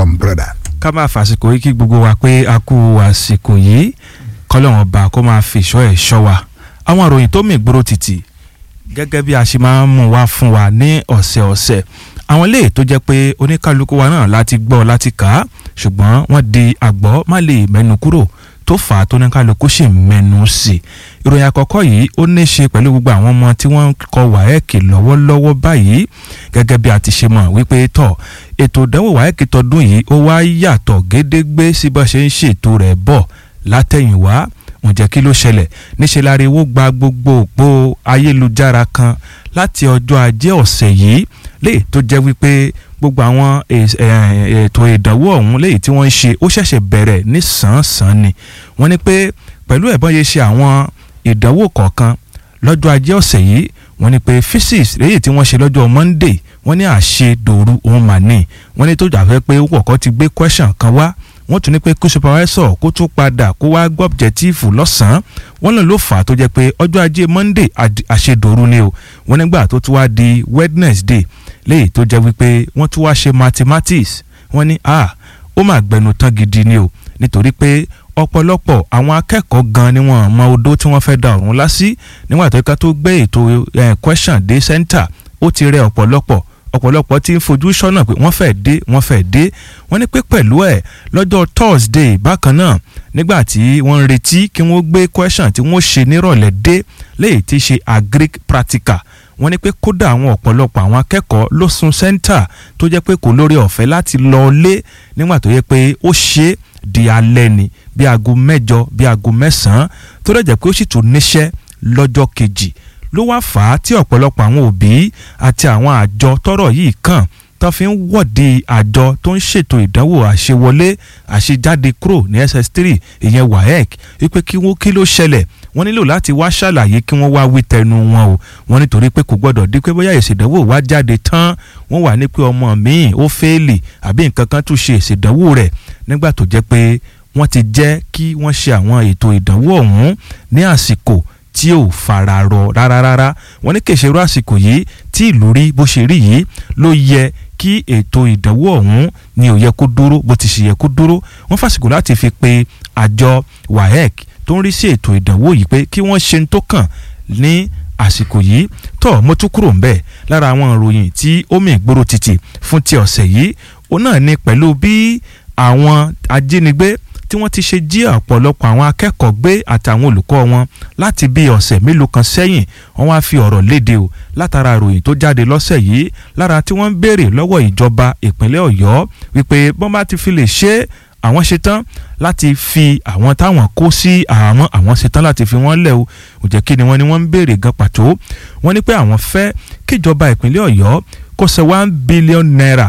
welcome brother. ká máa fàsìkò yìí kí gbogbo wa pé a kú àsìkò yìí kọ́lọ́run ọba kó máa fi ìṣọ́ ẹ̀ ṣọ́ wa àwọn àròyìn tó mì gbòòrò títì gẹ́gẹ́ bí a ṣe máa ń mú wá fún wa ní ọ̀sẹ̀ọ̀sẹ̀ àwọn ilé tó jẹ́ pé oníkálukú wa náà láti gbọ́ láti kà á ṣùgbọ́n wọ́n di àgbọ̀ má lè mẹ́nu kúrò tó fà á tó ní kálukú sì mẹ́nu sí i ìròyìn àkọ́kọ́ yìí ó ní í ṣe pẹ̀lú gbogbo àwọn ọmọ tí wọ́n ń kọ wáẹ́ẹ̀kì lọ́wọ́lọ́wọ́ báyìí gẹ́gẹ́ bí a ti ṣe mọ̀ wípé tọ̀ ètò ìdánwò wáẹ́ẹ̀kì tọdún yìí ó wá yàtọ̀ gédégbé sí bá ṣe ń ṣètò rẹ̀ bọ̀ látẹ̀yìnwá ǹjẹ́ kí ló ṣẹlẹ̀ níṣẹ́ láriwo gba gbogbo òpó ayélujára kan láti ọjọ́ ajé ọ̀sẹ̀ yìí léyìí tó jẹ́ wípé gbogbo àwọn ètò ìdánwò ọ̀hún léyìí tí wọ́n ń ṣe ó ṣẹ̀ṣẹ̀ bẹ̀rẹ̀ ní sàn-án ni wọ́n ní pé pẹ̀lú ẹ̀bọ́n yẹn ṣe àwọn ìdánwò kọ̀ọ̀kan lọ́jọ́ ajé ọ̀sẹ̀ yìí wọ́n ní pé physics léyìí tí wọ́n ṣe lọ́jọ́ monday wọ́n ní àṣedòru òun mà ní wọ́n ní tó jà fẹ́ pé wọ́kọ́ ti gbé question kan wá wọ́n tún ní pé kó supervisor kó tún padà kó wá gbọ́ objective lọ́sàn-án wọ́n lòun ló fà á tó jẹ́ pé ọjọ́ ajé monday àṣedòru ni o wọ́n nígbà tó tún wá di wednesday léyìí tó jẹ́ wípé wọ́n tún wá ṣe mathematics wọ́n ní ah ó mà gbẹnu tán gidi ni o nítorí pé ọ̀pọ̀lọpọ̀ àwọn akẹ́kọ̀ọ́ gan ni wọ́n mọ odó tí wọ́n fẹ́ da ọ̀run lásì nígbà tó ká tó gbé ètò question dé center ó ti rẹ ọ̀pọ̀lọpọ̀ ọ̀pọ̀lọpọ̀ tí ń fojú sọ́nà pé wọ́n fẹ́ dé wọ́n fẹ́ dé wọ́n ní pé pẹ̀lú ẹ̀ lọ́jọ́ thursday bákan náà nígbà tí wọ́n ń retí kí wọ́n gbé question tí wọ́n ṣe nírọ̀lẹ́ dé léyìí tí ṣe agric practical wọ́n ní pé kódà àwọn ọ̀pọ̀lọpọ̀ àwọn akẹ́kọ̀ọ́ ló sun center tó jẹ́ pé kò lórí ọ̀fẹ́ láti lọ lé nígbà tó yẹ pé ó ṣe di alẹ́ ni bí aago mẹ́jọ bí aago mẹ́sàn-án tó dẹ̀ jẹ́ pé ó sì tún níṣẹ́ lọ́jọ́ kejì ló wá fà á tí ọ̀pọ̀lọpọ̀ àwọn òbí àti àwọn àjọ tọ́rọ̀ yìí kàn tó fi ń wọ́de àjọ tó ń ṣètò ìdánwò àṣewọlé àṣejáde kúrò ní ss3 ìyẹn waec wípé kí wọ́n kí ló ṣẹlẹ̀ wọ́n nílò láti wá ṣàlàyé kí wọ́n wá wí tẹnu wọn o wọ́n nítorí pé kò gbọ́dọ̀ di pé bóyá ìṣèdánwò wá jáde tán wọ́n wà ní pé ọmọ míì ó fẹ́ẹ̀lì àbí nǹkan kan tún ṣe ìṣèdánwò rẹ̀ nígbà tó jẹ́ pé wọ́n ti jẹ́ kí wọ́n ṣe àwọn ètò ìdánwò ọ̀hún ní àsìkò tí ò fara rọ rárá rárá wọ́n ní kèsèrú àsìkò yìí tí ìlú rí bó ṣe rí yìí ló yẹ kí ètò ìdánwò ọ̀hún ni ò yẹ kó dúró bó ti ṣe yẹ kó dúró wọ́n fàsìkò láti fi pe àjọ waec tó ń rí sí ètò ìdánwò yìí pé kí wọ́n ṣe ń tó kàn ní àsìkò yìí tó mo tún kúrò ń bẹ̀ lára àwọn ìròyìn tí ó mì gbòòrò títì fún ti ọ̀sẹ̀ yìí òun náà ni pẹ̀lú bí àwọn ajínigbé tí wọ́n ti ṣe jí ọ̀pọ̀lọpọ̀ àwọn akẹ́kọ̀ọ́ gbé àtàwọn olùkọ́ wọn láti bí ọ̀sẹ̀ mélòó kan sẹ́yìn wọ́n wá fi ọ̀rọ̀ léde o látara ìròyìn tó jáde lọ́sẹ̀ yìí lára tí wọ́n ń béèrè lọ́wọ́ ìjọba ìpínlẹ̀ ọ̀yọ́ wípé bọ́n bá ti fi lè ṣe àwọn ṣetán láti fi àwọn táwọn kó sí àwọn àwọn ṣetán láti fi wọ́n lẹ̀ o ò jẹ́ kí ni wọ́n ní wọ́n ń béèrè gan pàtó wọ́n ní pé àwọn fẹ́ kíjọba ìpínlẹ̀ ọ̀yọ́ kó ṣe one billion naira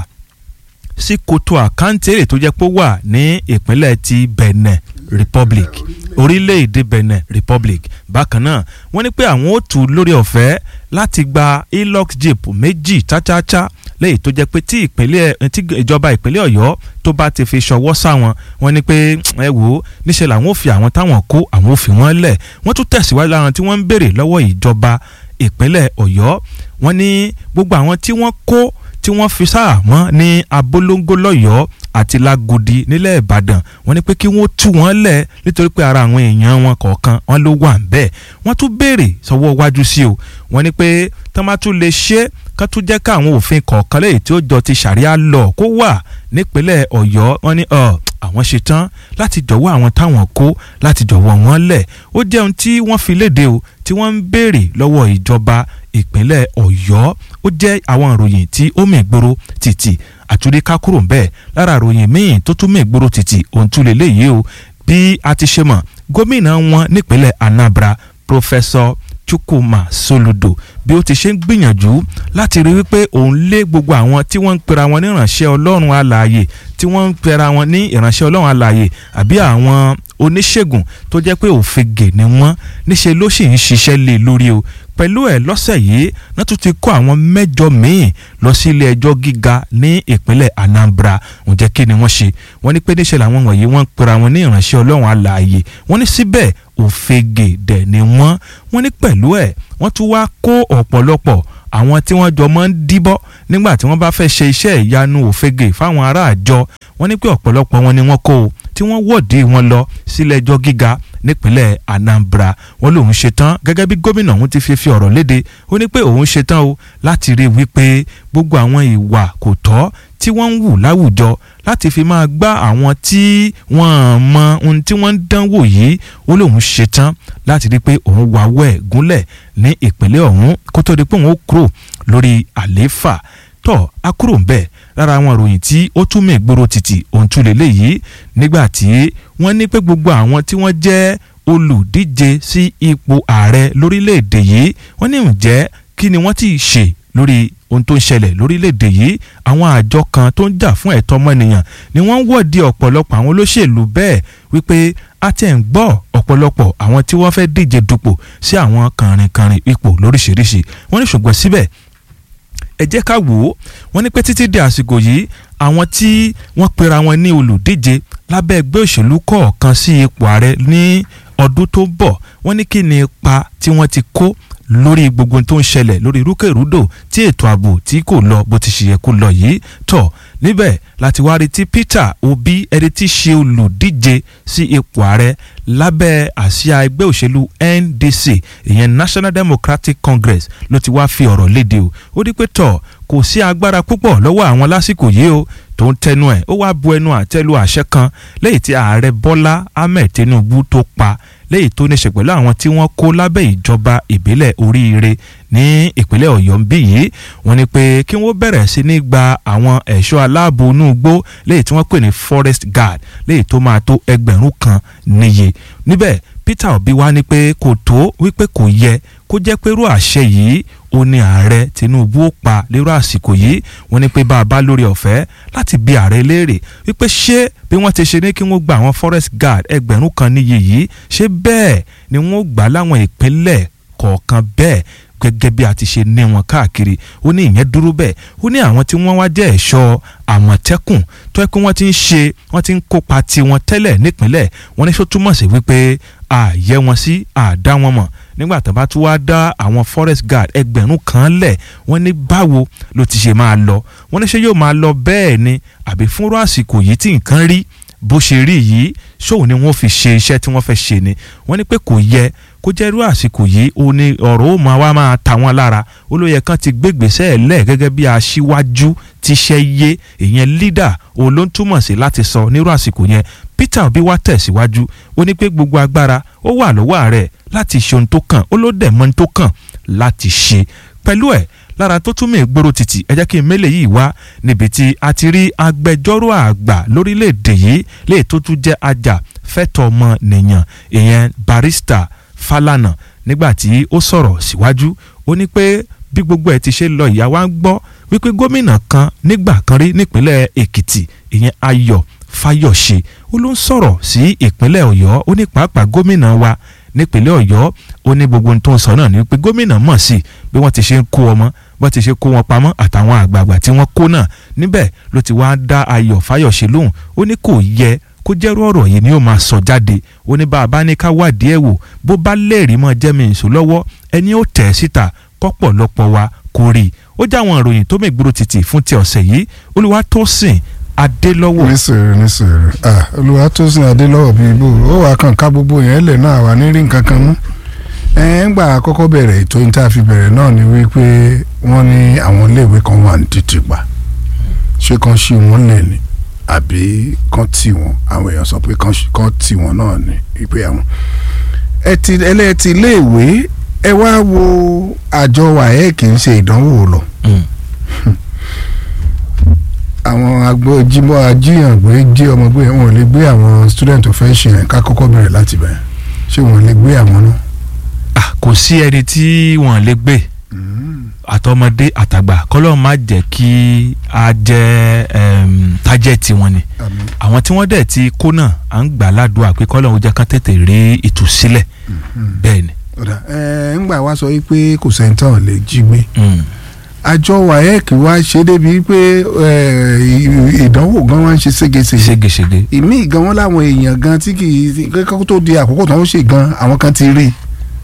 sí koto àkáǹtì èrè tó jẹ́ pé ó wà ní ìpínlẹ̀ ti Benin Republic orílẹ̀-èdè Benin Republic bákan náà wọ́n ní pé àwọn ó tù lórí ọ̀fẹ́ láti gba Hilux jeep méjì chácháchá lẹ́yìn tó jẹ́ pé tí ìpínlẹ̀ tí ìjọba ìpínlẹ̀ Ọ̀yọ́ tó bá ti fi ṣọwọ́ sáwọn wọ́n ní pé ẹ wò ó níṣẹ́ làwọn ò fi àwọn táwọn kó àwọn ò fi wọ́n lẹ̀ wọ́n tún tẹ̀síwájú láwọn tí wọ́n ń béèrè lọ́wọ́ ìjọba ìpínlẹ̀ Ọ̀yọ́ wọ́n ní gbogbo àwọn tí wọ́n kó tí wọ́n fi sáàmọ́ ní abolongo lọ́yọ̀ọ́ àti lágodi nílẹ̀ ìbàdàn wọ́n ní pé kí wọ́n tú wọn lẹ̀ nítorí pé ara àwọn èèyàn wọn kọ̀ọ̀kan wọn ló wà bẹ́ẹ̀ wọ́n tún béèrè sọ́wọ́ wájú sí o wọ́n ní pé tán bá tún lè ṣe kán tún jẹ́ káwọn òfin kọ̀ọ̀kan lẹ́yìn tí ó jọ ti ṣàríà lọ kó wà nípínlẹ̀ ọ̀yọ́ wọ́n ní àwọn ṣetán láti jọ̀wọ́ àwọn táwọn kó láti jọ̀wọ́ wọn lẹ̀ ó jẹun tí wọ́n fi léde o tí wọ́n ń béèrè lọ́wọ́ ìjọba ìpínlẹ̀ ọ̀yọ́ ó jẹ́ àwọn ìròyìn tí ó mìgboro títì àtúndí ká kúrò ń bẹ́ẹ̀ lára ìròyìn míì tó tún mìgboro títì òun tún lè léyìí o bí a ti ṣe mọ̀ gómìnà wọn nípínlẹ̀ anambra pòfẹ́sọ chukwuma soludo bí ó ti ṣe ń gbìyànjú láti rí wípé òun lé gbogbo àwọn tí wọ́n ń pera wọn ní ìránṣẹ́ ọlọ́run alààyè tí wọ́n ń pera wọn ní ìránṣẹ́ ọlọ́run alààyè àbí àwọn oníṣègùn tó jẹ́ pé òfegè ni wọ́n níṣe ló sì ń ṣiṣẹ́ lé lórí o pẹ̀lú ẹ̀ lọ́sẹ̀ yìí náà tún ti kó àwọn mẹ́jọ míì lọ sí ilé ẹjọ́ gíga ní ìpínlẹ̀ Anambra ǹjẹ́ kí ni wọ́n ṣe wọ́n ní pé níṣẹ́ làwọn wọ̀nyí wọ́n ń pera wọn ní ìránṣẹ́ ọlọ́run alààyè wọ́n ní síbẹ̀ òfegè dẹ̀ ni wọ́n wọ́n ní pẹ̀lú ẹ̀ wọ́n tún wá kó ọ̀pọ̀lọpọ̀ àwọn tí wọ́n jọ máa ń díbọ́ nígbà tí wọ́n bá fẹ́ ṣe iṣẹ́ ìyanu òfegè fáwọn ará àjọ wọ́n ní pé ọ̀pọ̀lọpọ̀ wọn ni wọ́n kó o tí wọ́n wọ́ọ̀dì wọn lọ sílé ẹjọ́ gíga nípínlẹ̀ Anambra wọ́n lòun ṣetán gẹ́gẹ́ bí gómìnà òun ti fi fi ọ̀rọ̀ léde ó ní pé òun ṣetán o láti rí i wípé gbogbo àwọn ìwà kò tọ́ tí wọ́n ń wù láwùjọ láti fi máa gbá àwọn tí wọ́n mọ ohun tí wọ́n ń dánwò yìí ó lóun ṣetán láti rí i pé òun wáwọ́ ẹ̀ gúnlẹ̀ ní ìpínlẹ̀ ọ̀hún kó tó di pé òun ó kúrò lórí àlééfà tó a kúrò ń bẹ̀ lára àwọn ìròyìn tí ó tún mí gbòòrò títì òun tún lélẹ̀ yìí nígbà tí wọ́n ní pé gbogbo àwọn tí wọ́n jẹ́ olùdíje sí ipò ààrẹ lórílẹ̀‐èdè yìí wọ́n ní ǹjẹ́ kí ni wọ́n ti ṣe lórí ohun tó ń ṣẹlẹ̀ lórílẹ̀‐èdè yìí àwọn àjọ kan tó ń jà fún ẹ̀tọ́ ọmọnìyàn ni wọ́n ń wọ́ọ̀dì ọ̀pọ̀lọpọ̀ àwọn olóṣèlú bẹ́ẹ̀ wípé a ti ń gbọ́ ọ̀pọ̀lọpọ̀ àwọn tí wọ́n fẹ́ díje dupò sí àwọn kànrìnkànrìn ipò lóríṣiríṣi wọ́n ní ṣùgbọ́n síbẹ̀ ẹ jẹ́ ká wò ó wọ́n ní pé títí di àsìkò yìí àwọn tí wọ́n pera wọn ní olùdíje lábẹ́ ẹgbẹ́ òṣèlú kọ̀ọ̀kan sí ipò ààrẹ ní ọdún tó ń bọ̀ wọ́n ní kí ni ipa tí wọ́n ti kó lórí gbogbo tó ń ṣẹlẹ̀ lórí rúkèrúdò tí ètò ààbò tí kò lọ bó ti ṣe yẹ kó lọ yìí tọ̀ níbẹ̀ láti wá rí tí Peter Obi ẹni tí ṣe olùdíje sí ipò ààrẹ lábẹ́ àsíá ẹgbẹ́ òṣèlú NDC ìyẹn National Democratic Congress ló ti wá fi ọ̀rọ̀ léde o ó ní pé tọ̀ kò sí agbára púpọ̀ lọ́wọ́ àwọn lásìkò yìí o tó ń tẹnu ẹ̀ ó wá bu ẹnu àtẹ́lu àṣẹ kan lẹ́yìn tí ààrẹ Bọ́lá Ahmed Tinubu tó pa lẹ́yìn tó ní ṣe pẹ̀lú àwọn tí wọ́n kó lábẹ́ ìjọba ìbílẹ̀ oríire ní ìpínlẹ̀ Ọ̀yọ́ ń bí yìí wọ́n ní pé kí wọ́n bẹ̀rẹ̀ sí ní gba àwọn ẹ̀ṣọ́ aláàbò inú igbó lẹ́yìn tí wọ́n pè ní forest guard lẹ́yìn tó máa tó ẹgbẹ̀rún kan níye níbẹ̀ Peter Obi wá ní pé kò tó wípé kò yẹ kó jẹ́ pé irú àṣẹ yìí ó ní ààrẹ Tinubu ó pa lérò àsìkò yìí wọ́n ní pé bá a bá lórí ọ̀fẹ́ láti bi ààrẹ léèrè wípé ṣé bí wọ́n ti ṣe ní kí wọ́n gba àwọn forest guard ẹgbẹ̀rún kan níye yìí ṣé bẹ́ẹ̀ ni wọ́n gbà láwọn ìpínlẹ̀ kọ̀ọ̀kan bẹ́ẹ̀ gẹ́gẹ́ bí a ti ṣe ní wọn káàkiri ó ní ìyẹn dúró bẹ́ẹ̀ ó ní àwọn tí wọ́n wá jẹ́ ẹ̀ṣọ́ àmọ̀tẹ́kùn tó yẹ pé wọ́n ti ń ṣe wọ́n ti ń kópa tiwọn tẹ́lẹ̀ nípínlẹ̀ wọ́n ní sọ túmọ̀ sí wípé àyẹ wọn sí àdá wọn mọ̀ nígbà tó bá tún wá dá àwọn forest guard ẹgbẹ̀rún kan lẹ̀ wọ́n ní báwo ló ti ṣe máa lọ wọ́n ní ṣé yóò máa lọ bẹ́ẹ̀ ni àbí fúnrọ́ àsìkò yìí tí nǹkan rí bó ṣe rí yìí ṣóun ni wọ́n fi ṣe iṣẹ́ tí wọ́n fẹ́ ṣe ni wọ́n ní pé kò yẹ kó jẹ́ irú àsìkò yìí ó ní ọ̀rọ̀ ó máa wá máa ta wọ́n lára ó ló yẹ kán ti gbégbèsè ẹ̀ lẹ̀ gẹ́gẹ́ bí aṣíwájú tíṣẹ́ yé ìyẹn leader òun ló ń túmọ̀ sí láti sọ nírú àsìkò yẹn Peter Obi wá tẹ̀síwájú ó ní pé gbogbo agbára ó wà lọ́wọ́ ààrẹ láti ṣe ohun tó kàn ó ló dẹ̀ mọ́ ohun tó kàn láti ṣe pẹ̀lú ẹ̀ lára tó tún mí gbòòrò títì ẹ jẹ́ kí n mélé yìí wá níbi tí a ti rí agbẹjọ́rò àgbà lórílẹ̀‐èdè yìí lè tó tún jẹ́ ajá fẹ́tọ̀ ọmọ nìyàn ìyẹn barista Falana nígbà tí ó sọ̀rọ̀ síwájú ó ní pé bí gbogbo ẹ̀ ti ṣe lọ ìyá wa ń gbọ́ wípé gómìnà kan nígbà kan rí nípínlẹ̀ Èkìtì ìyẹn Ayọ̀ Fáyọ̀ṣe ó ló ń sọ̀rọ̀ sí ìpínlẹ̀ Ọ̀yọ́ ó ní pàápàá gómìnà wa nípínlẹ̀ Ọ̀yọ́ ó ní gbogbo ohun tó ń sọ náà ni pé gómìnà mọ̀ sí bí wọ́n ti ṣe ń kó ọmọ bọ́n ti ṣe kó wọn pamọ́ àtàwọn àgbààgbà tí wọ́n kó náà níbẹ̀ ló ti wá dá Ayọ̀ Fáyọ̀ṣe lóhùn ó ní kò yẹ kó jẹ́rú ọ̀rọ̀ yìí ni ó máa sọ jáde ó ní bá a bá ní ká wádìí ẹ̀ wò bó bá lẹ́rìí mọ́ jẹ́mi ìṣó lọ́wọ́ ẹni ó tẹ̀ síta kọ́pọ̀lọpọ̀ wa kò rí i ó já àwọn ìròyìn tó mègbúrò títì fún ti ọ̀sẹ̀ yìí Olúwatósìn Adélọ́wọ̀. nísòrò nísòrò ah Olúwatósìn Adélọ́wọ̀ bíi bò ó wàá kàn ká gbogbo yẹn lẹ̀ náà wà ní rí nǹkan kan mú ẹ ń gbà àkọ́kọ́ bẹ̀rẹ̀ ètò yìí tá a fi bẹ̀rẹ̀ náà ni wípé wọ́n ní àwọn iléèwé kan wà ní títì pa ṣé kan ṣí wọn lẹ̀ ni àbí kan tì wọ́n àwọn èèyàn sọ pé kan tì wọ́n náà ni wípé àwọn ẹ ti ẹlẹ́ẹ̀tì iléèwé ẹ wá wo àjọ wàhẹ́ kì í ṣe ìdánwò lọ àwọn agbó jímọ̀ ajíyàngbé jí ọmọ gbé wọn ò lè gbé àwọn student tó fẹ́ ṣe yẹn ká kọ́kọ́ bẹ̀rẹ̀ láti bẹ̀rẹ̀ ṣé wọn ò lè gbé àwọn náà. Ah, kò sí ẹni tí wọ́n lè gbé àtọmọdé àtàgbà kọlọ́ọ̀ má jẹ́ kí a jẹ́ tájẹ́tì wọn ni àwọn tí wọ́n dẹ̀ ti kó náà à ń gbà ládùúgbà pé kọlọ́ọ̀ jẹ́ kán tètè rí ìtúsílẹ̀ bẹ́ẹ̀ ni. ẹ ń gbà wá sọ pé kò sẹ́ńtàn lè jí gbé àjọ waec wá ṣe débi pé ìdánwò gan wá ń ṣe ségesège ségesège. ìmí gan wọn láwọn èèyàn gan tí kì í kókó tó di àkókò tó ń ṣe gan àwọn kan ti rí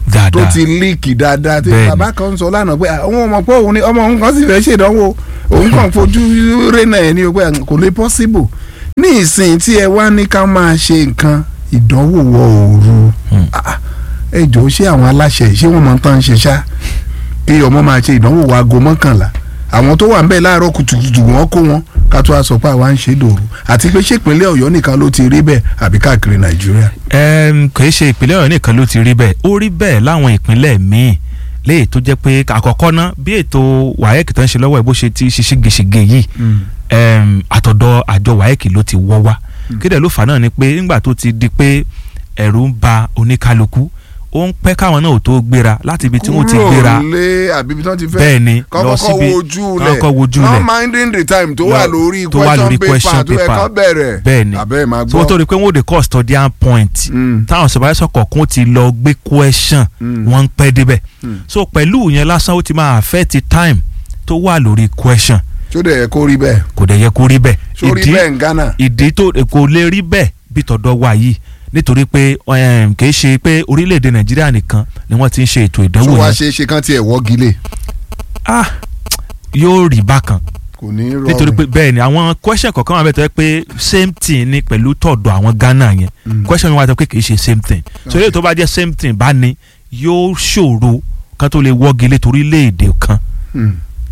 tó dáadáa ti líìkì dáadáa tí Bẹ́ẹ̀ni. bàbá kan sọ lánàá pé àwọn ọmọ pé òun ni ọmọ òun kan sì fẹ́ ṣèdánwò òun kàn fojú rénà ẹ̀ ní o pé kò lè possible ní ìsìn tí ẹ wá ní ká máa ṣe nǹkan ìdánwò wọ òru Hmm. Ah, ẹ jọ̀ọ́ ṣé àwọn aláṣẹ ṣé wọ́n máa ń tán ṣe ṣá kí ọmọ máa ṣe ìdánwò wa aago mọ́kànlá àwọn tó wà ń bẹ̀ láàárọ̀ kùtùkùtù wọ́n kó wọn ká tó a sọ pé àwa ń ṣe dòru àti pé ṣé ìpínlẹ̀ ọ̀yọ́ nìkan ló ti rí bẹ́ẹ̀ àbí káàkiri nàìjíríà. Ẹm, kì í ṣe ìpínlẹ̀ ọ̀yọ́ nìkan ló ti rí bẹ́ẹ̀ ó rí bẹ́ẹ̀ láwọn ìpínlẹ̀ míì léyìí tó jẹ́ pé àkọ́kọ́ ná bí ètò wáyẹ̀kì tó ń ṣe lọ́wọ́ ẹ̀ bó ṣe ti ṣe ṣégeṣége yìí ẹm, àtọ̀dọ̀ àjọ wáyẹ̀kì ló ti wọ́ wá kéde ló fà náà ni pé nígbà tó ti di pé ẹ̀rù ń ba oníkálukú ó ń pẹ́ káwọn náà ò tó gbéra láti ibi tí wọ́n ti gbéra kúrò lé àbí ibi tí wọ́n ti fẹ́ bẹ́ẹ̀ ni lọ kọ́kọ́ síbi wojú lẹ̀ kọ́kọ́ wojú lẹ̀ not minding the time tó Lọ- wà lórí tó wà lórí question question paper tó yẹ paper. kán bẹ̀rẹ̀ bẹ́ẹ̀ ni àbẹ́ máa tí wọ́n tó gbọ́. rí i pé wọ́n ò dé custodian point Mm, táwọn supervisor kọ̀ọ̀kan ti lọ gbé question mm, wọ́n ń pẹ́ débẹ̀ mm. so pẹ̀lú yẹn lásán ó ti máa affect time tó wà lórí question tó dẹ̀ yẹ kó rí bẹ́ẹ̀ kò dẹ̀ yẹ kó rí bẹ́ẹ̀ tó rí ìdí bẹ́ẹ̀ ń Ghana. ìdí tó kò lè rí bẹ́ẹ̀ bí tọ̀dọ̀ wa yìí nítorí pé um, kì í ṣe pé orílẹ̀-èdè nàìjíríà nìkan ni wọ́n ti ń ṣe ètò tó ìdánwò wá yẹn ṣe é ṣe kán tiẹ̀ wọ́gi lé ah yóò rí bákan kò ní rọrùn. nítorí pé bẹ́ẹ̀ ni àwọn question kọ̀ọ̀kan wà bẹ́ẹ̀ tó yẹ pé same thing ni pẹ̀lú tọ̀dọ̀ àwọn Ghana yẹn Mm. question mi wà tó pé kì í ṣe same thing so eléyìí tó bá jẹ́ same thing bá ní yóò ṣòro kan tó lè wọ́gi lé torílẹ̀-èdè kan Mm.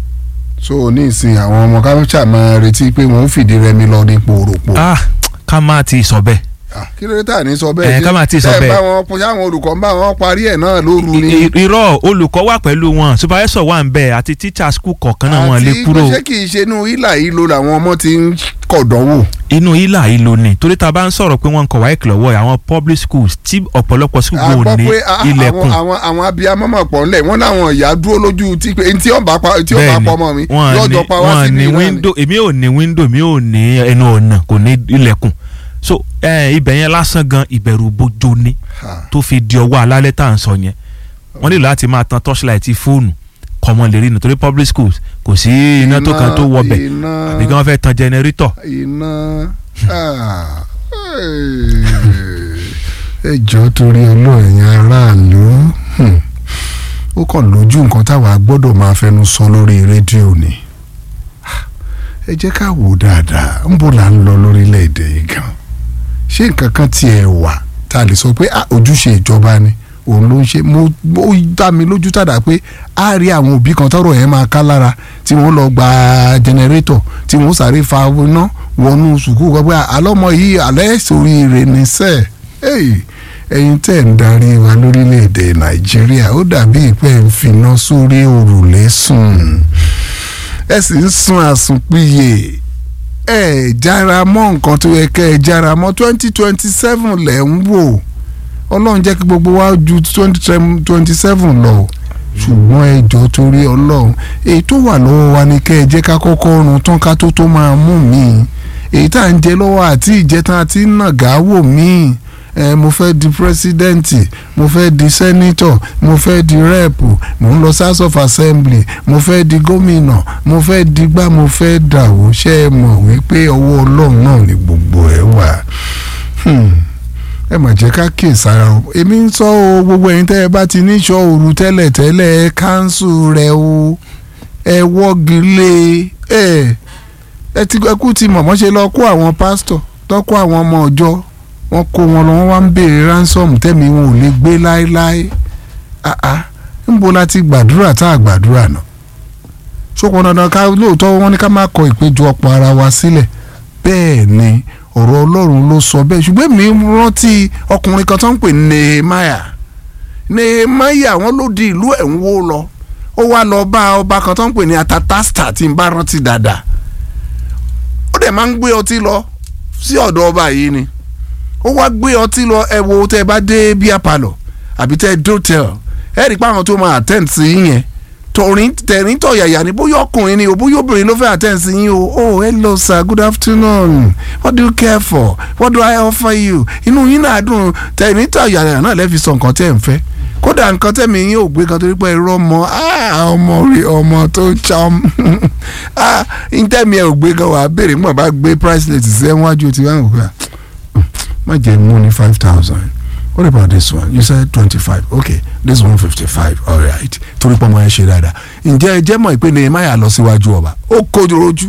so ní ìsìn àwọn ọmọ káfíńsà máa retí pé wọ́n ń fìdí rẹmi lọ ní pòròpò. ah ká má ti sọ bẹ́ẹ̀ Ah, kí ló dé tà ní sọ Eh, bẹ́ẹ̀ ká máa ti sọ tẹ́ ẹ bẹ́ẹ̀. bá wọn pọ̀ sáwọn olùkọ́ ń bá wọn parí ẹ̀ náà lóru ni. I- irọ́ olùkọ́ wà pẹ̀lú wọn supervisor wà ń bẹ̀ àti teacher school kọ̀ọ̀kan náà wọn lè kúrò àti pé ṣé kì í ṣe inú ìlà yìí lo làwọn ọmọ ti ń kọ̀dánwò. inú ilà ìlò ni torí ta bá ń sọ̀rọ̀ pé wọ́n ń kọ̀ wáyé kìlọ̀wọ́ àwọn public schools tí ọ̀pọ̀lọpọ̀ school a kò gbọ́ ní pé a- ilẹ̀kùn àwọn àwọn abiyamọ mọ̀ pọ̀ ńlẹ̀ wọ́n láwọn ìyá dúró lójú tí pé tí ọba pa tí ọba Bẹ́ẹ̀ni, pọ̀ mọ́ mi wọ́n ní lọ́jọ́ pa wá wọ́n síbi ní náà ni. window èmi ò ní window mi ò ní ẹnu ọ̀nà kò ní ilẹ̀kùn so eh, ibẹ̀ yẹn lásán gan ìbẹ̀rù bojo ni Ha. tó fi di ọwọ́ alálẹ́ tá à ń sọ yẹn wọ́n nílò láti máa tan torchlight fóònù kọ́mọ lè rí nítorí public schools kò sí iná tó kan tó wọbẹ̀ iná àbí kí wọ́n fẹ́ tan generator iná ah, ẹ jọ̀ọ́ torí olóòyìn aráàlú hmm, ó kàn lójú nǹkan táwa gbọ́dọ̀ máa fẹnu sọ lórí rédíò ni Ah, ẹ jẹ́ ká wò dáadáa ń bò là ń lọ lórílẹ̀‐èdè yìí gan ṣé nǹkan kan tiẹ̀ wà tá a lè sọ pé ah, ojúṣe ìjọba ni òun ló ń ṣe mo ó dá mi lójú tàdá pé a rí àwọn òbí kan tọrọ yẹn máa ká lára tí wọ́n lọ gba jẹnẹrétọ̀ tí wọ́n sáré fa iná wọnú sùkúù kan pé àlọ́mọ yìí alẹ́ sórí rẹ̀ ní sẹ́ẹ̀ ẹ̀yin tẹ́ ń darí wa lórílẹ̀‐èdè nàìjíríà ó dàbí ìpẹ́ ń finá sórí òrùlé sùn ẹ sì ń sun àsùnpìyè ẹ jára mọ́ nǹkan tó yẹ kẹ́ ẹ jára mọ́ twenty twenty seven lẹ̀ ń wò ọlọ́run jẹ́ kí gbogbo wa ju twenty twenty seven lọ ṣùgbọ́n ẹ jọ̀ọ́ torí ọlọ́run èyí tó wà lọ́wọ́ wa ni kẹ́ ẹ jẹ́ ká kọ́kọ́ run tán ká tó tó máa mú mi èyí tá à ń jẹ lọ́wọ́ àti ìjẹta àti nàgà wò mí ẹ mo fẹ́ di pírẹsidẹ́ǹtì mo fẹ́ di sẹ́nítọ̀ mo fẹ́ di rẹ́ẹ̀pù mo ń lọ house of assembly mo fẹ́ di gómìnà mo fẹ́ di gbá mo fẹ́ dàwó ṣé ẹ mọ̀ wípé ọwọ́ ọlọ́run náà ni gbogbo ẹ̀ wà. Hmm ẹ mà jẹ́ ká kíyè sára o èmi ń sọ o gbogbo ẹ̀yin tẹ́ ẹ bá ti ní ìṣọ́ òru tẹ́lẹ̀ tẹ́lẹ̀ ẹ káńsù rẹ o ẹ wọ́gi lé ẹ ẹ ti ẹ kú ti mọ̀mọ́ ṣe lọ kó àwọn pásítọ̀ tó kó àwọn ọmọ ọjọ́ wọn kó wọn lọ wọn wá ń béèrè ransom tẹ́mi wọn ò lè gbé láéláé àá ńbo la ti gbàdúrà tá a gbàdúrà náà ṣókun dandan ká lóòótọ́ wọn ní ká má kọ ìpéjọpọ̀ ara wa sílẹ̀ bẹ́ẹ̀ ni ọ̀rọ̀ ọlọ́run ló sọ bẹ́ẹ̀ ṣùgbọ́n mi rántí ọkùnrin kan tó ń pè ní Nehemiah Nehemiah wọn ló di ìlú ẹ̀ ń wó lọ ó wá lọ bá ọba kan tó ń pè ní Atatasta tí n bá rántí dáadáa ó dẹ̀ máa ń gbé ọtí lọ sí ọ̀dọ̀ ọba yìí ni ó wá gbé ọtí lọ ẹ wo tẹ́ ẹ bá dé bíà palọ̀ àbí tẹ́ ẹ dótẹ́l ẹ rí i pé àwọn tó máa attend sí yín yẹn tọrin tẹ̀rín tọ̀yàyà ni bóyá ọkùnrin ni o bóyá obìnrin ló fẹ́ attend sí yín o oh hello sir good afternoon what do you care for what do I offer you inú yín náà dùn tẹ̀rín tọ̀yàyà náà lẹ́fi sọ nǹkan tẹ́ ẹ̀ ń fẹ́ kódà nǹkan tẹ̀mí yín ò gbé kan torí pé ẹ̀rọ ọmọ ọmọ rí ọmọ tó cham ntẹ̀mí ẹ̀ ò gbé kan wàá béèrè mọ̀ bá gbé price list sí ẹ̀ wájú ti wá nǹkan má jẹ́ mú ní five thousand what about this one you said twenty five okay this one fifty five all right torí pé ọmọ yẹn ṣe dáadáa ǹjẹ́ ẹ jẹ́ mọ̀ pé Nehemiah lọ síwájú ọba ó kojú rojú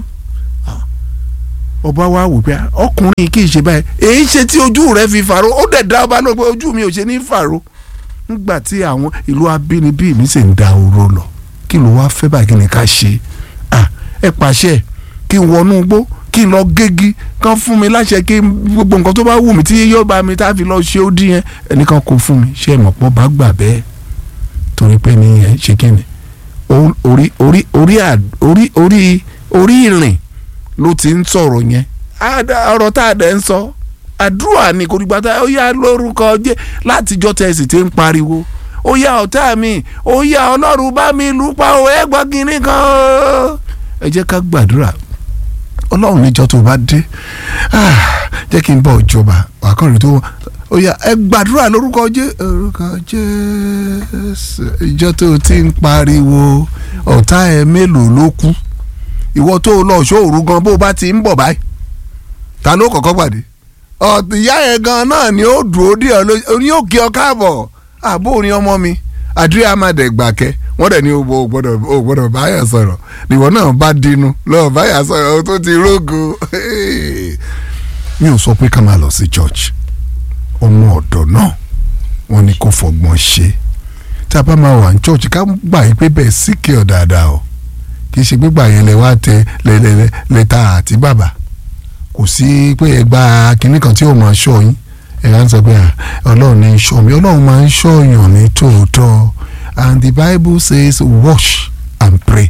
ọba wa wò pé ọkùnrin kì í ṣe báyìí èyí ṣe tí ojú rẹ fi fàró ó dẹ̀ dá ọba náà pé ojú mi ò ṣe ní fàró nígbà tí àwọn ìlú abínibí mi sì ń da oró lọ kí ló wá fẹ́ báyìí kí ni ká ṣe ah ẹ pàṣẹ kí n wọnú igbó kí n lọ gégi kán fún mi láṣẹ kí gbogbo nǹkan tó bá wù mí tí yóò bá mi tá a fi lọ ṣe ó dín yẹn ẹnìkan kò fún mi ṣé ìmọ̀ pọ̀ bá gbà bẹ́ẹ̀ torí pé ní ẹ ṣe kí ni orí orí orí orí orí orí ìrìn ló ti ń sọ̀rọ̀ yẹn ọ̀rọ̀ tá a dẹ̀ ń sọ àdúrà ni kò dìgbà tá ó yá lórúkọ jẹ́ látijọ́ tẹ̀sí ti ń pariwo ó yá ọ̀tá mi ó yá ọlọ́run bá mi lù pa ò ẹ gbọ́ kínní kan o. ẹ jẹ́ ká gbàdúrà ọlọ́run níjọ́ tó bá dé jẹ́ kí n bọ̀ ìjọba àkànrí tó ó yá ẹ gbàdúrà lórúkọ jẹ́ orúkọ Jésù ìjọ tó ti ń pariwo ọ̀tá ẹ mélòó ló kú ìwọ tó lọ ṣòru gan bó bá ti ń bọ̀ báyìí ta ló kọ́kọ́ pàdé ìyá yẹn gan náà ni ó dúró dé ọ ní ó kí ọ káàbọ̀ àbó orin ọmọ mi àdúrà máa dẹ̀ gbàkẹ́ wọ́n dẹ̀ ní o gbọ́dọ̀ o gbọ́dọ̀ báyà sọ̀rọ̀ níwọ náà bá dínú lọ́ọ̀ báyà sọ̀rọ̀ tó ti rógo mi ò sọ pé ká máa lọ sí church ọmọ ọ̀dọ̀ náà wọ́n ní kó fọgbọ́n ṣe tí a bá máa wà ní church ká gbà yín pé bẹ́ẹ̀ sí kí ọ dáadáa o kì í ṣe gbígbà yẹn lẹ wá tẹ lẹ́ta àti bàbà kò sí pé ẹ gba kinní kan tí ò máa ṣọ́ yín ẹ á ń sọ pé ọlọ́run ní í ṣọ́ mi ọlọ́run máa ń ṣọ́ èèyàn ní tòótọ́ and the bible says wash and pray